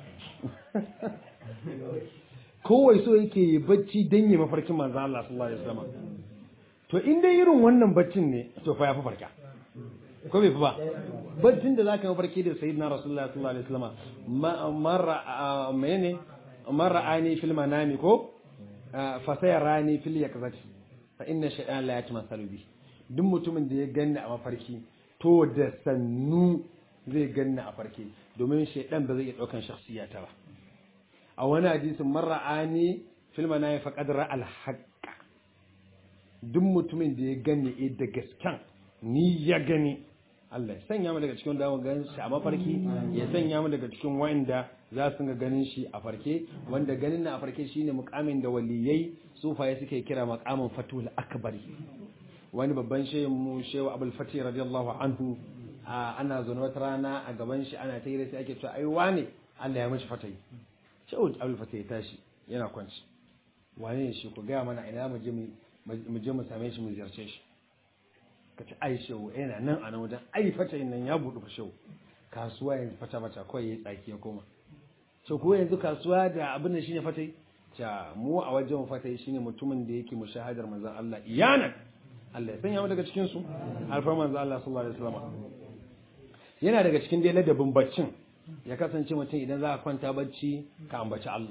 kowai so yake yi bacci dan yi mafarkin manzo Allah sallallahu alaihi wasallam to in dai irin wannan baccin ne to fa ya fi farka ko bai fi ba baccin da zaka mafarki da sayyidina rasulullahi sallallahu alaihi wasallam marra menene marra ani fil manami ko fa sayarani fil yakzati fa inna shay'an la yatmasalu bi duk mutumin da ya ganni a mafarki to da sannu zai ganni a farki domin shaydan ba zai iya daukan shakhsiyata ba a wani hadisin marra ani fil manami faqad ra al haqq duk mutumin da ya ganni eh da gaskan ni ya gani Allah ya sanya mu daga cikin da mu gan shi a mafarki ya sanya mu daga cikin wanda za su ga ganin shi a farke wanda ganin na a farke shine mukamin da waliyai sufaye suke kira makamin fatul akbari wani babban shehin mu shehu abul fatih radiyallahu anhu ana zaune wata rana a gaban shi ana ta sai ake cewa ai wane Allah ya mishi fatai shehu abul fatih ya tashi yana kwanci wane ne shi ku gaya mana ina mu je mu je mu same shi mu ziyarce shi ka ci ai shehu yana nan a nan wajen ai fatai nan ya buɗe fa shehu kasuwa yanzu fata fata kawai ya tsaki ya koma to ko yanzu kasuwa da abin da shine fatai ta mu a wajen fatai shine mutumin da yake mushahadar manzon Allah iyana Allah ya sanya mu daga cikin su alfar manzon Allah sallallahu alaihi wasallam yana daga cikin dai ladabin baccin ya kasance mutum idan za ka kwanta bacci ka ambaci Allah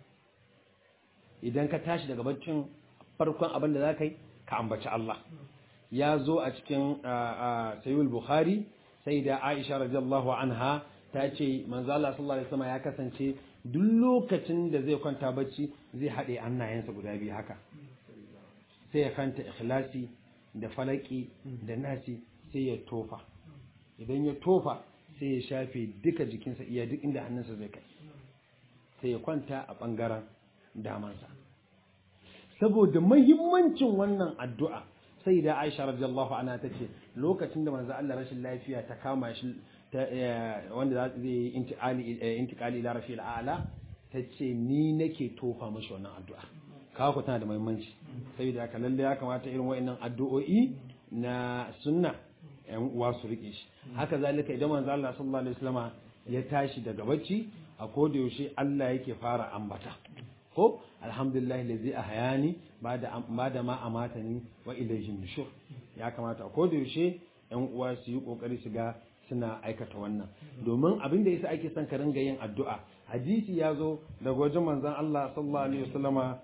idan ka tashi daga baccin farkon abin da za ka yi ka ambaci Allah ya zo a cikin sayyid bukhari sai da aisha radiyallahu anha ta ce manzo Allah sallallahu alaihi wasallam ya kasance duk lokacin da zai kwanta bacci zai haɗe hannayensa guda biyu haka sai ya kanta ikhlasi da falaki da nasi sai ya tofa idan ya tofa sai ya shafe duka jikinsa iya duk inda hannunsa zai kai sai ya kwanta a ɓangaren damansa saboda mahimmancin wannan addu'a sai da aisha radiyallahu anha ta ce lokacin da manzo Allah rashin lafiya ta kama shi wanda za zai yi intikali ila rafi al'ala ta ce ni nake tofa mashi wannan addu'a kawo ku tana da muhimmanci saboda haka lalle ya kamata irin wa'annan addu'o'i na sunna yan uwa su rike shi haka zalika idan manzo Allah sallallahu alaihi wasallama ya tashi daga bacci a koda yaushe Allah yake fara ambata ko alhamdulillah lazi ahyani bada bada ma amatani wa ilayhi nushur ya kamata a koda yaushe yan uwa su yi kokari su ga suna aikata wannan domin abin da yasa ake son ka ringa yin addu'a hadisi ya zo daga wajen manzon Allah sallallahu alaihi wasallama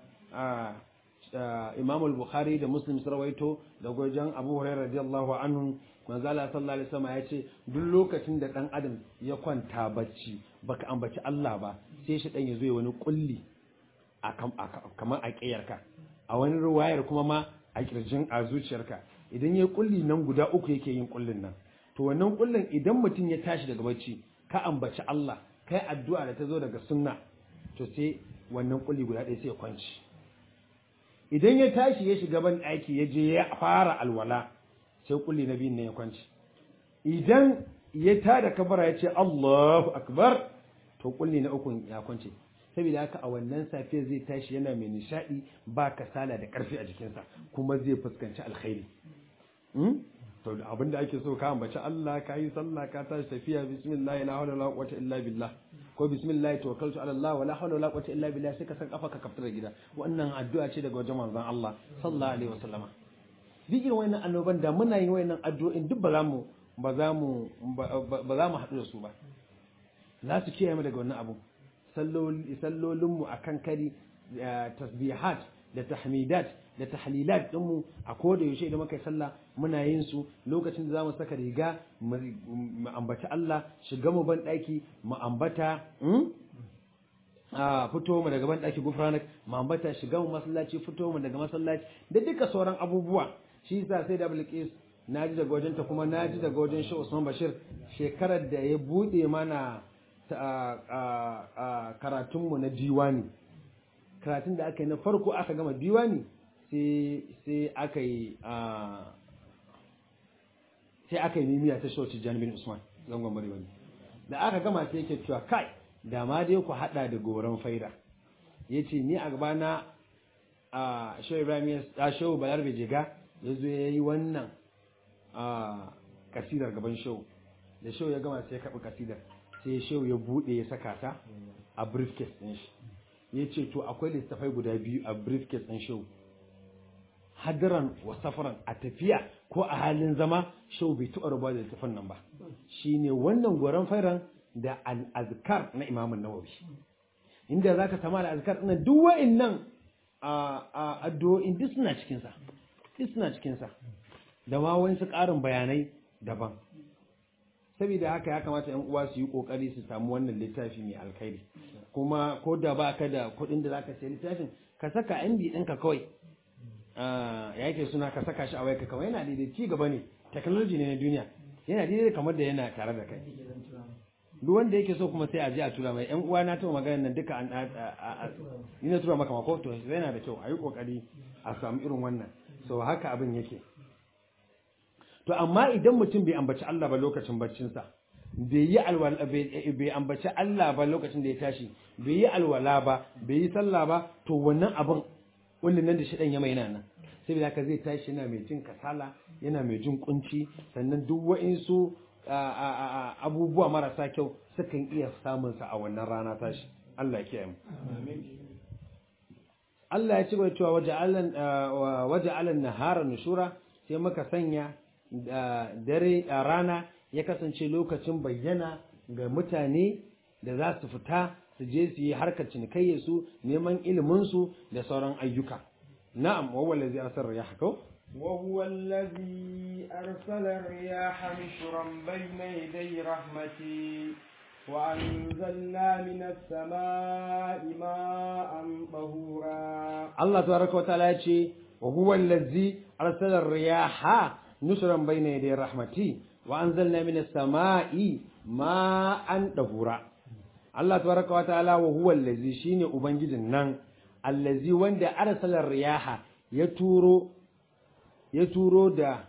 Imam al-Bukhari da Muslim sun rawaito daga wajen Abu Hurairah radiyallahu anhu manzo Allah sallallahu alaihi wasallam ya ce duk lokacin da dan adam ya kwanta bacci baka ambaci Allah ba sai shi dan ya zo ya wani kulli kamar a ƙiyarka a wani ruwayar kuma ma a kirjin a zuciyarka idan ya kulli nan guda uku yake yin kullin nan to wannan kullin idan mutum ya tashi daga bacci ka ambaci Allah kai addu'a da ta zo daga sunna to sai wannan kulli guda ɗaya sai ya kwanci idan ya tashi ya shiga ban ɗaki ya je ya fara alwala sai kulli na biyun ne ya kwanci idan ya tada kabara ya ce Allahu akbar to kulli na uku ya kwance saboda haka a wannan safiya zai tashi yana mai nishadi ba kasala da karfi a jikinsa kuma zai fuskanci alkhairi to abin da ake so ka ambaci Allah ka yi sallah ka tashi tafiya bismillah la hawla wala quwwata illa billah ko bismillah tawakkaltu ala Allah wala hawla wala quwwata illa billah sai ka san kafa ka kaftar gida wannan addu'a ce daga wajen manzon Allah sallallahu alaihi wasallama duk irin wannan annoban da muna yin wayannan addu'o'in duk ba za mu ba za mu ba za mu haɗu da su ba za su kiyaye mu daga wannan abu sallolinmu a kan kari tasbihat da tahmidat da tahlilat ɗinmu a koda yaushe idan muka yi sallah muna yin su lokacin da za mu saka riga mu ambaci Allah shiga mu ban ɗaki mu ambata a fito mu daga ban ɗaki gufranak mu ambata shiga mu masallaci fito mu daga masallaci da duka sauran abubuwa shi yasa sai da Bilqis naji daga wajenta kuma naji daga wajen Sheikh Usman Bashir shekarar da ya bude mana karatunmu na diwani karatun da aka yi na farko aka gama diwani sai aka yi sai aka yi mimiya ta shauci janibin usman zangon bari wani da aka gama sai yake cewa kai da ma dai ku hada da goran faida yace ni a gaba na a shehu ibrahim ya shehu balarbe jiga yazo yayi wannan a kasidar gaban shehu da shehu ya gama sai ya kaɓi kasidar sai shehu ya buɗe ya saka ta a briefcase ɗin shi ya ce to akwai littafai guda biyu a briefcase ɗin shehu hadiran wa safaran a tafiya ko a halin zama shehu bai taɓa rubuwa da littafan nan ba shine wannan goron fairan da al-azkar na imamun nawawi inda zaka sama al-azkar ɗin duk wa'annan a addu'o'in duk suna cikin sa duk suna cikin sa da ma wasu ƙarin bayanai daban saboda haka ya kamata yan uwa su yi kokari su samu wannan littafi mai alkhairi kuma ko da ba ka da kuɗin da zaka sayi littafin ka saka MB ɗinka kawai ya yake suna ka saka shi a wayarka kawai yana daidai ci gaba ne technology ne na duniya yana daidai kamar da yana tare da kai duk wanda yake so kuma sai a je a tura mai yan uwa na ta magana nan duka an ni na tura maka mako to yana da kyau a yi kokari a samu irin wannan so haka abin yake to amma idan mutum bai ambaci Allah ba lokacin baccinsa bai yi alwala bai ambaci Allah ba lokacin da ya tashi bai yi alwala ba bai yi sallah ba to wannan abin wannan nan da shi dan ya mai nan saboda haka zai tashi yana mai jin kasala yana mai jin kunci sannan duk wa'insu abubuwa marasa kyau sukan iya samun sa a wannan rana tashi Allah ya kiyaye mu Allah ya ci gaba cewa waja'alan waja'alan nahara nushura sai muka sanya dare a rana ya kasance lokacin bayyana ga mutane da za su fita su je su yi harkar cinikayyar su neman ilimin su da sauran ayyuka na'am wa wallazi arsala riyaha ko وهو الذي أرسل الرياح نشرا بين يدي رحمته وأنزلنا من السماء ماء طهورا الله تبارك وتعالى وهو الذي أرسل الرياح نشرا بين يدي رحمتي وأنزلنا من السماء ماء طهورا Allah tabaraka wa ta'ala wa huwa allazi shine ubangijin nan allazi wanda arsala riyaha ya turo ya turo da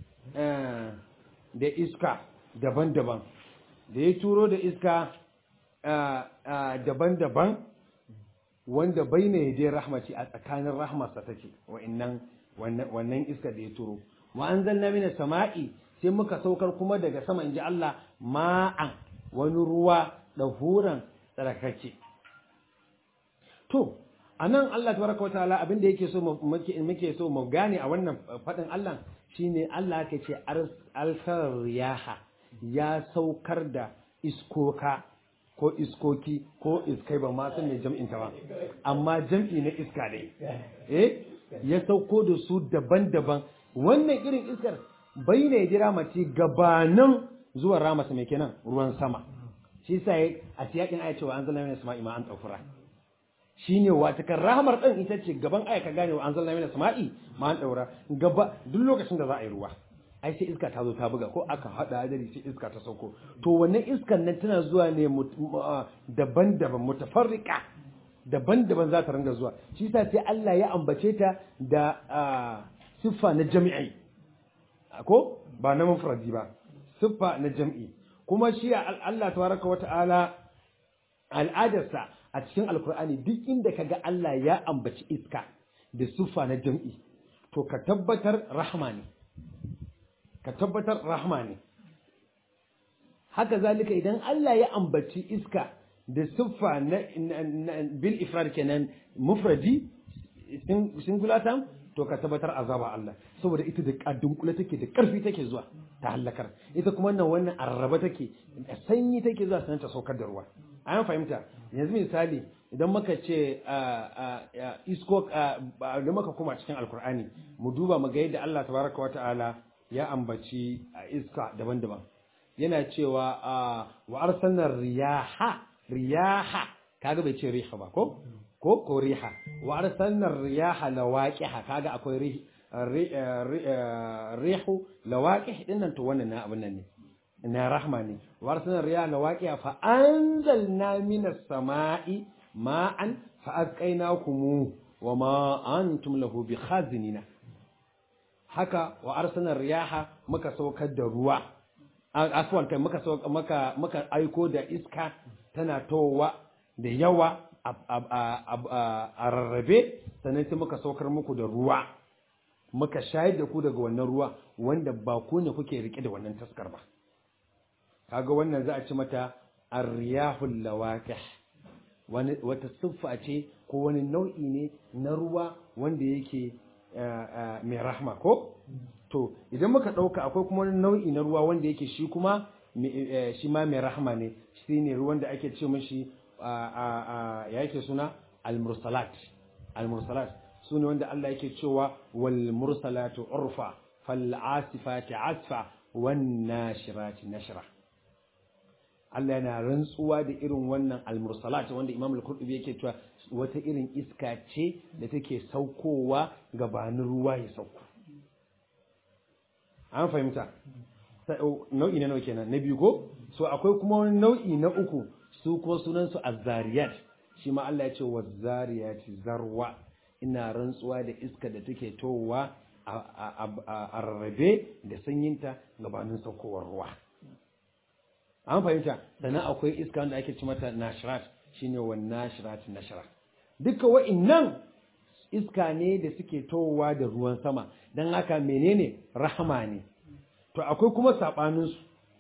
da iska daban-daban da ya turo da iska daban-daban wanda baina yadai rahmati a tsakanin rahmarsa take wa'annan wannan iska da ya turo wa anzalna minas sama'i sai muka saukar kuma daga sama inji Allah ma'an wani ruwa da huran tsarkake to anan Allah tabaraka wa ta'ala abinda yake so muke so mu gane a wannan fadin Allah shine Allah yake ce alsar riyaha ya saukar da iskoka ko iskoki ko iskai ba ma san me jam'in ta ba amma jam'i na iska ne eh ya sauko da su daban-daban wannan irin iskar bai ne jira mace gabanin zuwa ramasa mai kenan ruwan sama shi sa a siyakin aya cewa an zalla mina sama'i ma an tsafura shine wata kan rahamar din ita ce gaban aya ka gane wa an zalla mina sama'i ma an daura gaba duk lokacin da za a yi ruwa ai sai iska ta zo ta buga ko aka hada hadari sai iska ta sauko to wannan iskan nan tana zuwa ne daban-daban mutafarrika daban-daban za ta ringa zuwa shi sa sai Allah ya ambace ta da siffa na jami'i ko ba na mufradi ba siffa na jam'i kuma shi Allah tabaraka wa ta'ala al'adarsa a cikin alkur'ani duk inda kaga Allah ya ambaci iska da siffa na jam'i to ka tabbatar rahma ne ka tabbatar rahma ne haka zalika idan Allah ya ambaci iska da siffa na bil ifrad kenan mufradi singular term to ka tabbatar azaba Allah saboda ita da kadunkula take da karfi take zuwa ta halakar ita kuma wannan wannan arraba take da sanyi take zuwa sanan ta saukar da ruwa an fahimta yanzu misali idan muka ce isko da muka kuma cikin alkur'ani mu duba mu ga yadda Allah tabaraka wata'ala ya ambaci iska daban-daban yana cewa wa arsalna riyaha riyaha kaga bai ce riha ba ko ko ko riha wa arsalna riyaha lawaqiha kaga akwai rihu lawaqih dinnan to wannan na abin nan ne na rahma ne wa arsalna riyaha lawaqiha fa anzalna minas sama'i ma'an fa asqaynakum wa ma antum lahu bikhazinina haka wa arsalna riyaha muka saukar da ruwa aswan kai muka maka muka aiko da iska tana towa da yawa a rarrabe sannan sai muka saukar muku da ruwa muka shayar da ku daga wannan ruwa wanda ba ku ne kuke rike da wannan taskar ba kaga wannan za a ci mata arriyahul lawaqih wani wata siffa ce ko wani nau'i ne na ruwa wanda yake mai rahma ko to idan muka ɗauka akwai kuma wani nau'i na ruwa wanda yake shi kuma shi ma mai rahma ne shi ne ruwan da ake ce mashi ya yake suna al-mursalat al-mursalat su ne wanda Allah yake cewa wal mursalatu urfa fal asifati asfa wan nashirati nashra Allah yana rantsuwa da irin wannan al-mursalat wanda Imam al-Qurtubi yake cewa wata irin iska ce da take saukowa gabanin ruwa ya sauko an fahimta nau'i na nawa kenan na biyu ko so akwai kuma wani nau'i na uku su ko sunan su azzariyat shi ma Allah ya ce wazzariyati zarwa ina rantsuwa da iska da take towa a rarrabe da sanyinta gabanin saukowar ruwa an fahimta sannan akwai iska wanda ake ci mata nashirat shine wan nashirat nashra duka wa'innan iska ne da suke towa da ruwan sama don haka menene rahama ne to akwai kuma saɓaninsu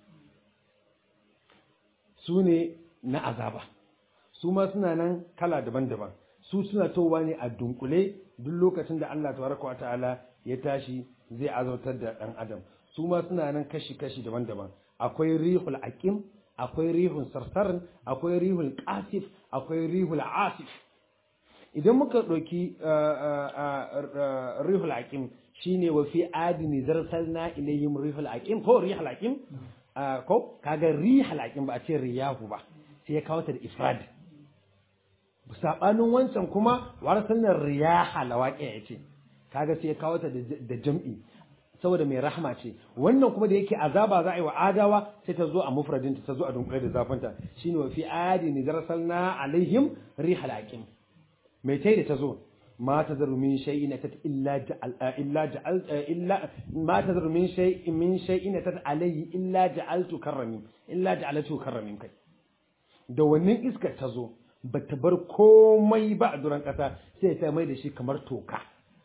su ne na azaba su ma suna nan kala daban-daban su suna towa ne a dunkule duk lokacin da Allah tabaraka wa ta'ala ya tashi zai azautar da ɗan adam su ma suna nan kashi-kashi daban-daban akwai rihul aqim akwai rihul sarsarin akwai rihul qasif akwai rihul asif idan muka ɗauki rihul aqim shine wa fi adini zarsalna ilayhim rihul aqim ko rihul aqim ko kaga rihul aqim ba a ce riyahu ba sai ya kawo ta da ifrad sabanin wancan kuma warsalna riyaha lawaqi ya ce kaga sai ya kawo ta da jam'i saboda mai rahma ce wannan kuma da yake azaba za a yi wa adawa sai ta zo a mufradinta ta zo a dunkule da zafinta shine wa fi adini zarsalna alaihim rihul aqim mai tai da ta zo ma ta zaru min shay'in tat illa ja'al illa ja'al illa ma ta zaru min shay'in min shay'in tat alayhi illa ja'altu karrami illa ja'altu karramin kai da wannan iskar ta zo ba ta bar komai ba a duran kasa sai ta mai da shi kamar toka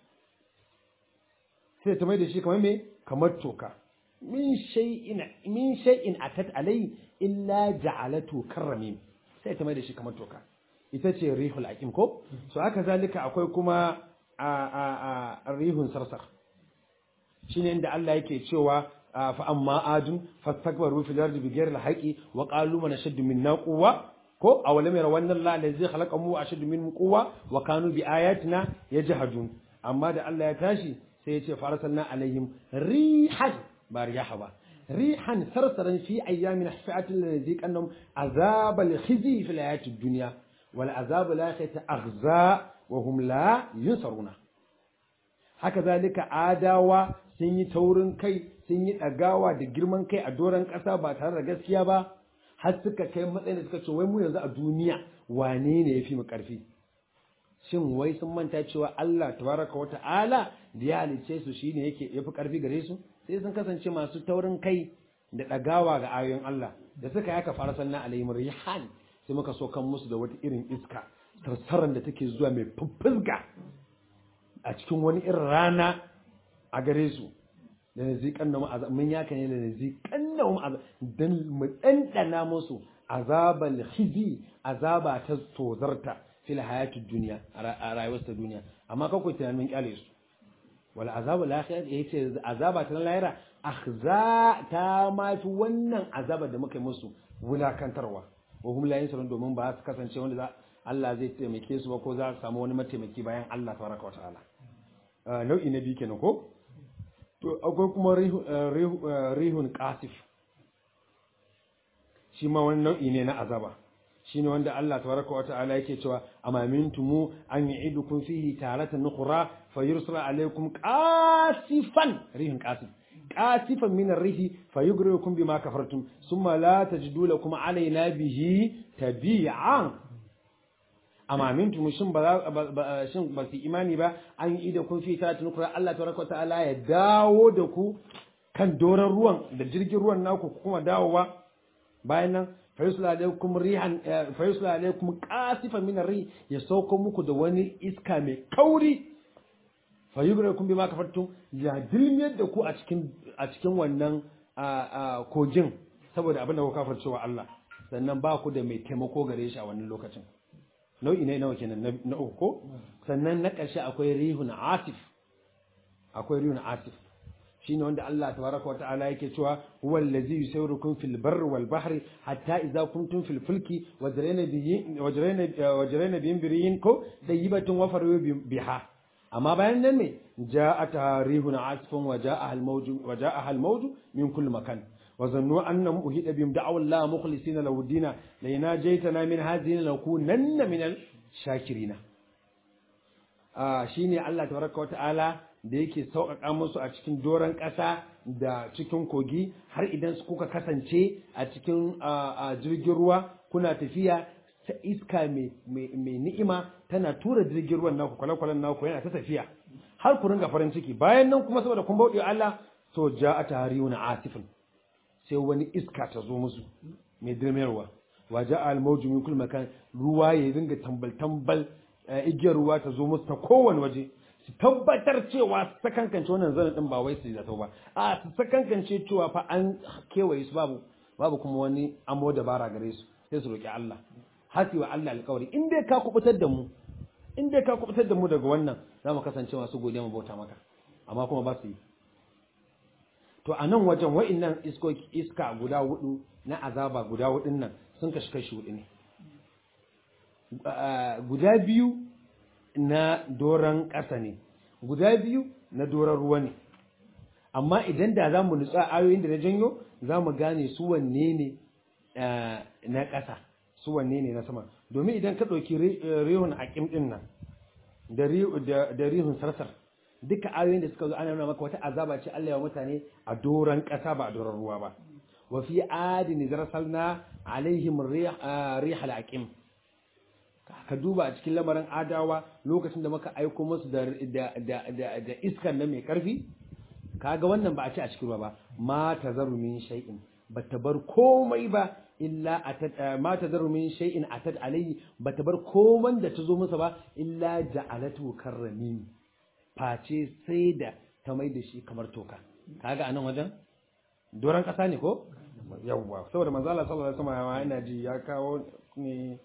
sai ta mai da shi kamar me kamar toka min shay'in min shay'in atat alayhi illa ja'alatu karramin sai ta mai da shi kamar toka ita ce rihul aqim ko so haka zalika akwai kuma a a a rihun sarsar shine inda Allah yake cewa fa amma adun fastakbaru fil ardi bighayri al-haqi wa qalu man ashaddu minna quwwa ko awalam yara wannan la allazi khalaqahu ashaddu min quwwa wa kanu bi ayatina yajhadun amma da Allah ya tashi sai ya ce farasalna alaihim rihan ba riyaha ba rihan sarsaran fi ayyamin hafiatin lanaziqannahum azabal khizi fil hayatid dunya والعذاب الآخرة أغزى وهم لا ينصرون haka zalika adawa sun yi taurin kai sun yi ɗagawa da girman kai a doron ƙasa ba tare da gaskiya ba har suka kai matsayin da suka ce wai mu yanzu a duniya wane ne ya fi mu ƙarfi shin wai sun manta cewa Allah tabaraka wa ta'ala da ya halicce su shine yake yafi ƙarfi gare su sai sun kasance masu taurin kai da ɗagawa ga ayoyin Allah da suka yaka fara sannan alayhim rihan sai muka so kan musu da wata irin iska sarsaran da take zuwa mai fuffuzga a cikin wani irin rana a gare su da na ziƙan na ma'azab mun yaka ne da na ziƙan na ma'azab don mu ɗanɗana musu azabal khizi azaba ta tozarta fil hayatid duniya a rayuwar ta duniya amma kakwai tunanin mun kyale su wal azabul akhirah yace azaba ta lahira akhza ta mafi wannan azaba da muka yi musu wulakantarwa wa hum la yansurun domin ba su kasance wanda za Allah zai taimake su ba ko za su samu wani mataimaki bayan Allah tabaraka wataala nau'i na biyu kenan ko to akwai kuma rihun qasif shi ma wani nau'i ne na azaba shine wanda Allah tabaraka wataala yake cewa amamintumu an yu'idukum fihi taratan nukhra fayursala alaykum qasifan rihun qasif قاسفا من الريح فيغرقكم بما كفرتم ثم لا تجدوا لكم علينا به تبيعا amma mintum shin ba shin ba su imani ba an yi da kun fi talatin kura Allah tabaraka wa ta'ala ya dawo da ku kan doron ruwan da jirgin ruwan naku kuma dawowa bayan nan fayusla alaikum rihan fayusla alaikum qasifan min ar-rih ya sauko muku da wani iska mai kauri fayugrakum bima kafartum ya dilmiyar da ku a cikin a cikin wannan kogin saboda abin da ku kafarcewa Allah sannan ba ku da mai taimako gare shi a wannan lokacin nau'i ne nawa kenan na uku ko sannan na ƙarshe akwai rihun asif akwai rihun asif shine wanda Allah tabaraka wa ta'ala yake cewa huwa allazi yusawwirukum fil barri wal bahri hatta idza kuntum fil fulki wajrayna bihi wajrayna wajrayna bihim biriyin ko tayyibatun wa faru biha amma bayan nan ne ja'at rihun asifun wa ja'a al mawju wa ja'a al mawju min kulli makan wa zannu annahum uhida bihim da'aw Allah mukhlisina lahu dina la yanajaytana min hadhihi lakunanna min al shakirina ah shine Allah tabaraka wa ta'ala da yake sauƙaƙa musu a cikin doron ƙasa da cikin kogi har idan su kuka kasance a cikin jirgin ruwa kuna tafiya ta iska mai ni'ima tana tura jirgin ruwan naku kwale-kwalen naku yana ta tafiya har ku ringa farin ciki bayan nan kuma saboda kun bauɗe Allah to ja a tarihu na asifin sai wani iska ta zo musu mai dirmerwa wa ja al mawju min kulli makan ruwa ya ringa tambal tambal igiyar ruwa ta zo musu ta kowane waje su tabbatar cewa su sakankance wannan zanen din ba wai su zato ba a su sakankance cewa fa an kewaye su babu babu kuma wani amo dabara gare su sai su roki Allah hasi wa Allah alƙawari in dai ka kubutar da mu in dai ka kubutar da mu daga wannan za mu kasance masu godiya mu bauta maka amma kuma ba su yi to a nan wajen wa'innan iska guda hudu na azaba guda hudun nan sun kashi kashi hudu ne guda biyu na doron ƙasa ne guda biyu na doron ruwa ne amma idan da za mu nutsa ayoyin da na janyo za mu gane su wanne ne na ƙasa su wanne ne na sama domin idan ka ɗauki rihun aƙim ɗin nan da rihun sarsar duka ayoyin da suka zo ana nuna maka wata azaba ce Allah ya mutane a doron ƙasa ba a doron ruwa ba wa fi adin zarsalna alaihim rihal aqim ka duba a cikin lamarin adawa lokacin da muka aiko musu da da iskan nan mai karfi kaga wannan ba a ce a cikin ruwa ba ma tazaru min shay'in bata bar komai ba illa atat ma tazaru min shay'in atat alayhi bata bar komai da ta zo masa ba illa ja'alatu karramin face sai da ta mai da shi kamar toka kaga anan wajen doran kasa ne ko yawwa saboda manzo Allah sallallahu alaihi wasallam yana ji ya kawo ne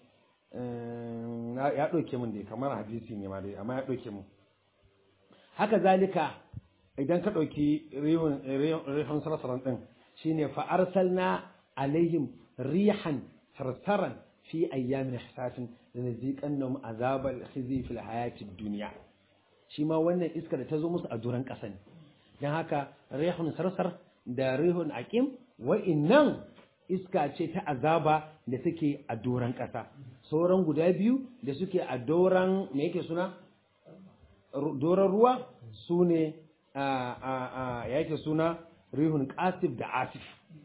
ya ɗauke mun dai kamar hadisi ne ma dai amma ya ɗauke mun haka zalika idan ka ɗauki rihun sarsaran ɗin shine fa arsalna alaihim rihan sarsaran fi ayyamin hisasin da naziqannahum azabal khizi fil hayati dunya shi ma wannan iska da ta zo musu a duran ƙasa ne dan haka rihun sarsar da rihun aqim wa'innan iska ce ta azaba da suke a doron ƙasa sauran guda biyu da suke a doron me yake suna doron ruwa su ne ya yake suna rihun ƙasif da asif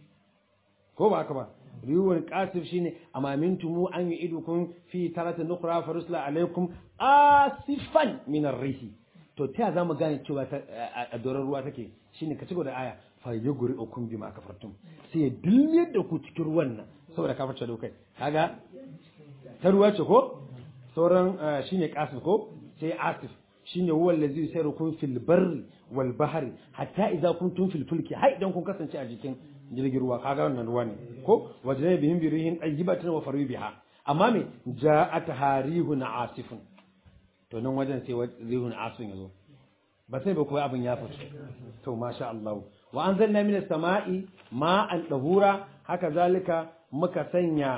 ko ba haka ba rihun ƙasif shine amamintumu an yi idukun fi tarata nukura farusla alaikum asifan minar rihi to ta za mu gane cewa a doron ruwa take shine ka ci da aya fa yuguri ukum bima kafartum sai ya dilmiyar da ku cikin ruwan nan saboda kafarta da kai kaga ta ruwa ce ko sauran shine qasim ko sai asif shine huwa allazi sayrukum fil barri wal bahri hatta idza kuntum fil fulki har idan kun kasance a jikin jirgin ruwa kaga wannan ruwa ne ko wajna bihim birihin ayyibatin wa faru biha amma me ja'at harihun asifun to nan wajen sai rihun asifun yazo ba sai ba koyi abin ya fito to masha Allah wa anzalna minas sama'i ma'an dahura haka zalika muka sanya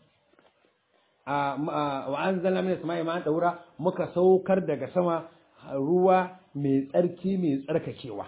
wa anzalna minas sama'i ma'an dahura muka saukar daga sama ruwa mai tsarki mai tsarkakewa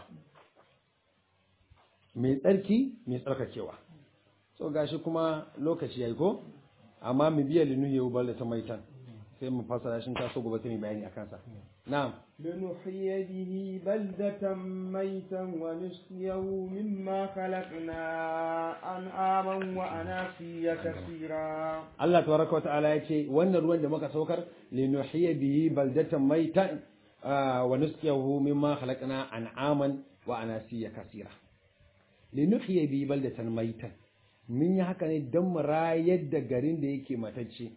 mai tsarki mai tsarkakewa so gashi kuma lokaci yayi ko amma mu biya linu yau balle ta maitan sai mu fasara shi ta so gobe sai mu bayani akan sa na'am لنحيي به بلدة ميتا ونسقيه مما خلقنا أنعاما وأناسيا كثيرا Allah tabaraka wa ta'ala ya ce wannan ruwan da muka saukar linuhyiya bihi baldatan maitan wa nusqiyahu mimma khalaqna an'aman wa anasiya kaseera linuhyiya bihi baldatan maitan mun yi haka ne don mu rayar da garin da yake matacce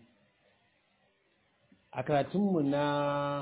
a karatunmu na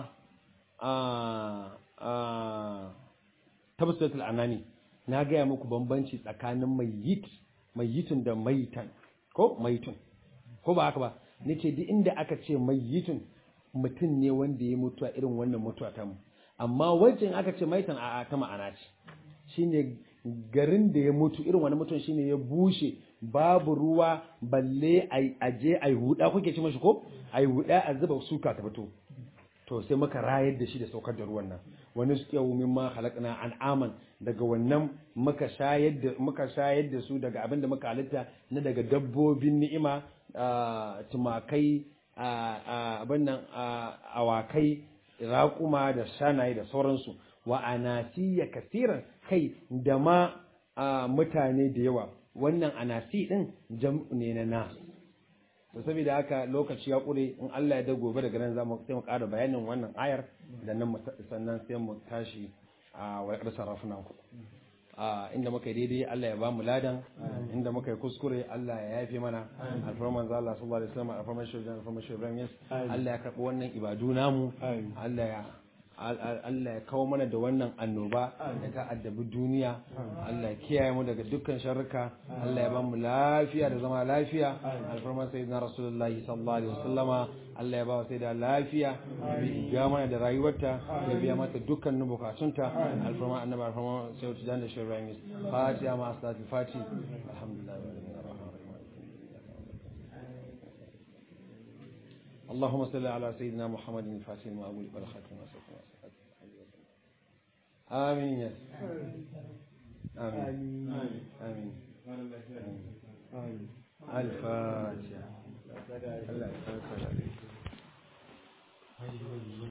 tabbatul anani na gaya muku bambanci tsakanin mayyit mayyitun da maitan ko maitun ko ba haka ba nace duk inda aka ce mayyitun mutum ne wanda ya mutu a irin wannan mutuwa ta mu amma wajen aka ce maitan a ta ma'ana ce shine garin da ya mutu irin wani mutum shine ya bushe babu ruwa balle a je a yi huda kuke ci mashi ko a yi huda a zuba suka ta fito to sai muka rayar da shi da saukar da ruwan nan wani su yau min ma halakna an'aman daga wannan muka shayar da muka shayar da su daga abin da muka halitta na daga dabbobin ni'ima tumakai abin nan awakai raƙuma da shanaye da sauransu wa anasiya kasiran kai da ma mutane da yawa wannan anasi din jam'u ne na nas to saboda haka lokaci ya kure in Allah ya da gobe daga nan zamu sai mu ƙara bayanin wannan ayar da nan sannan sai mu tashi a wayar sarrafuna ku a inda muka yi daidai Allah ya ba mu ladan inda muka yi kuskure Allah ya yafe mana alfarman za Allah sallallahu alaihi wasallam alfarman shirjan alfarman shirjan yes Allah ya karbi wannan ibadu namu Allah ya Allah ya kawo mana da wannan annoba da ta addabi duniya Allah ya kiyaye mu daga dukkan sharruka Allah ya ba mu lafiya da zama lafiya alfarman sayyidina rasulullahi sallallahu alaihi wasallama Allah ya ba wa sai da lafiya bi ga mana da rayuwarta ya biya mata dukkanin bukatunta alfarman annabi alfarman sayyidina dan da shirran fatiha ma asalatul fati alhamdulillah اللهم صل على سيدنا محمد الفاتح لما أقول والخاتم آمين يا آمين آمين آمين الفاتحة الله يسلمك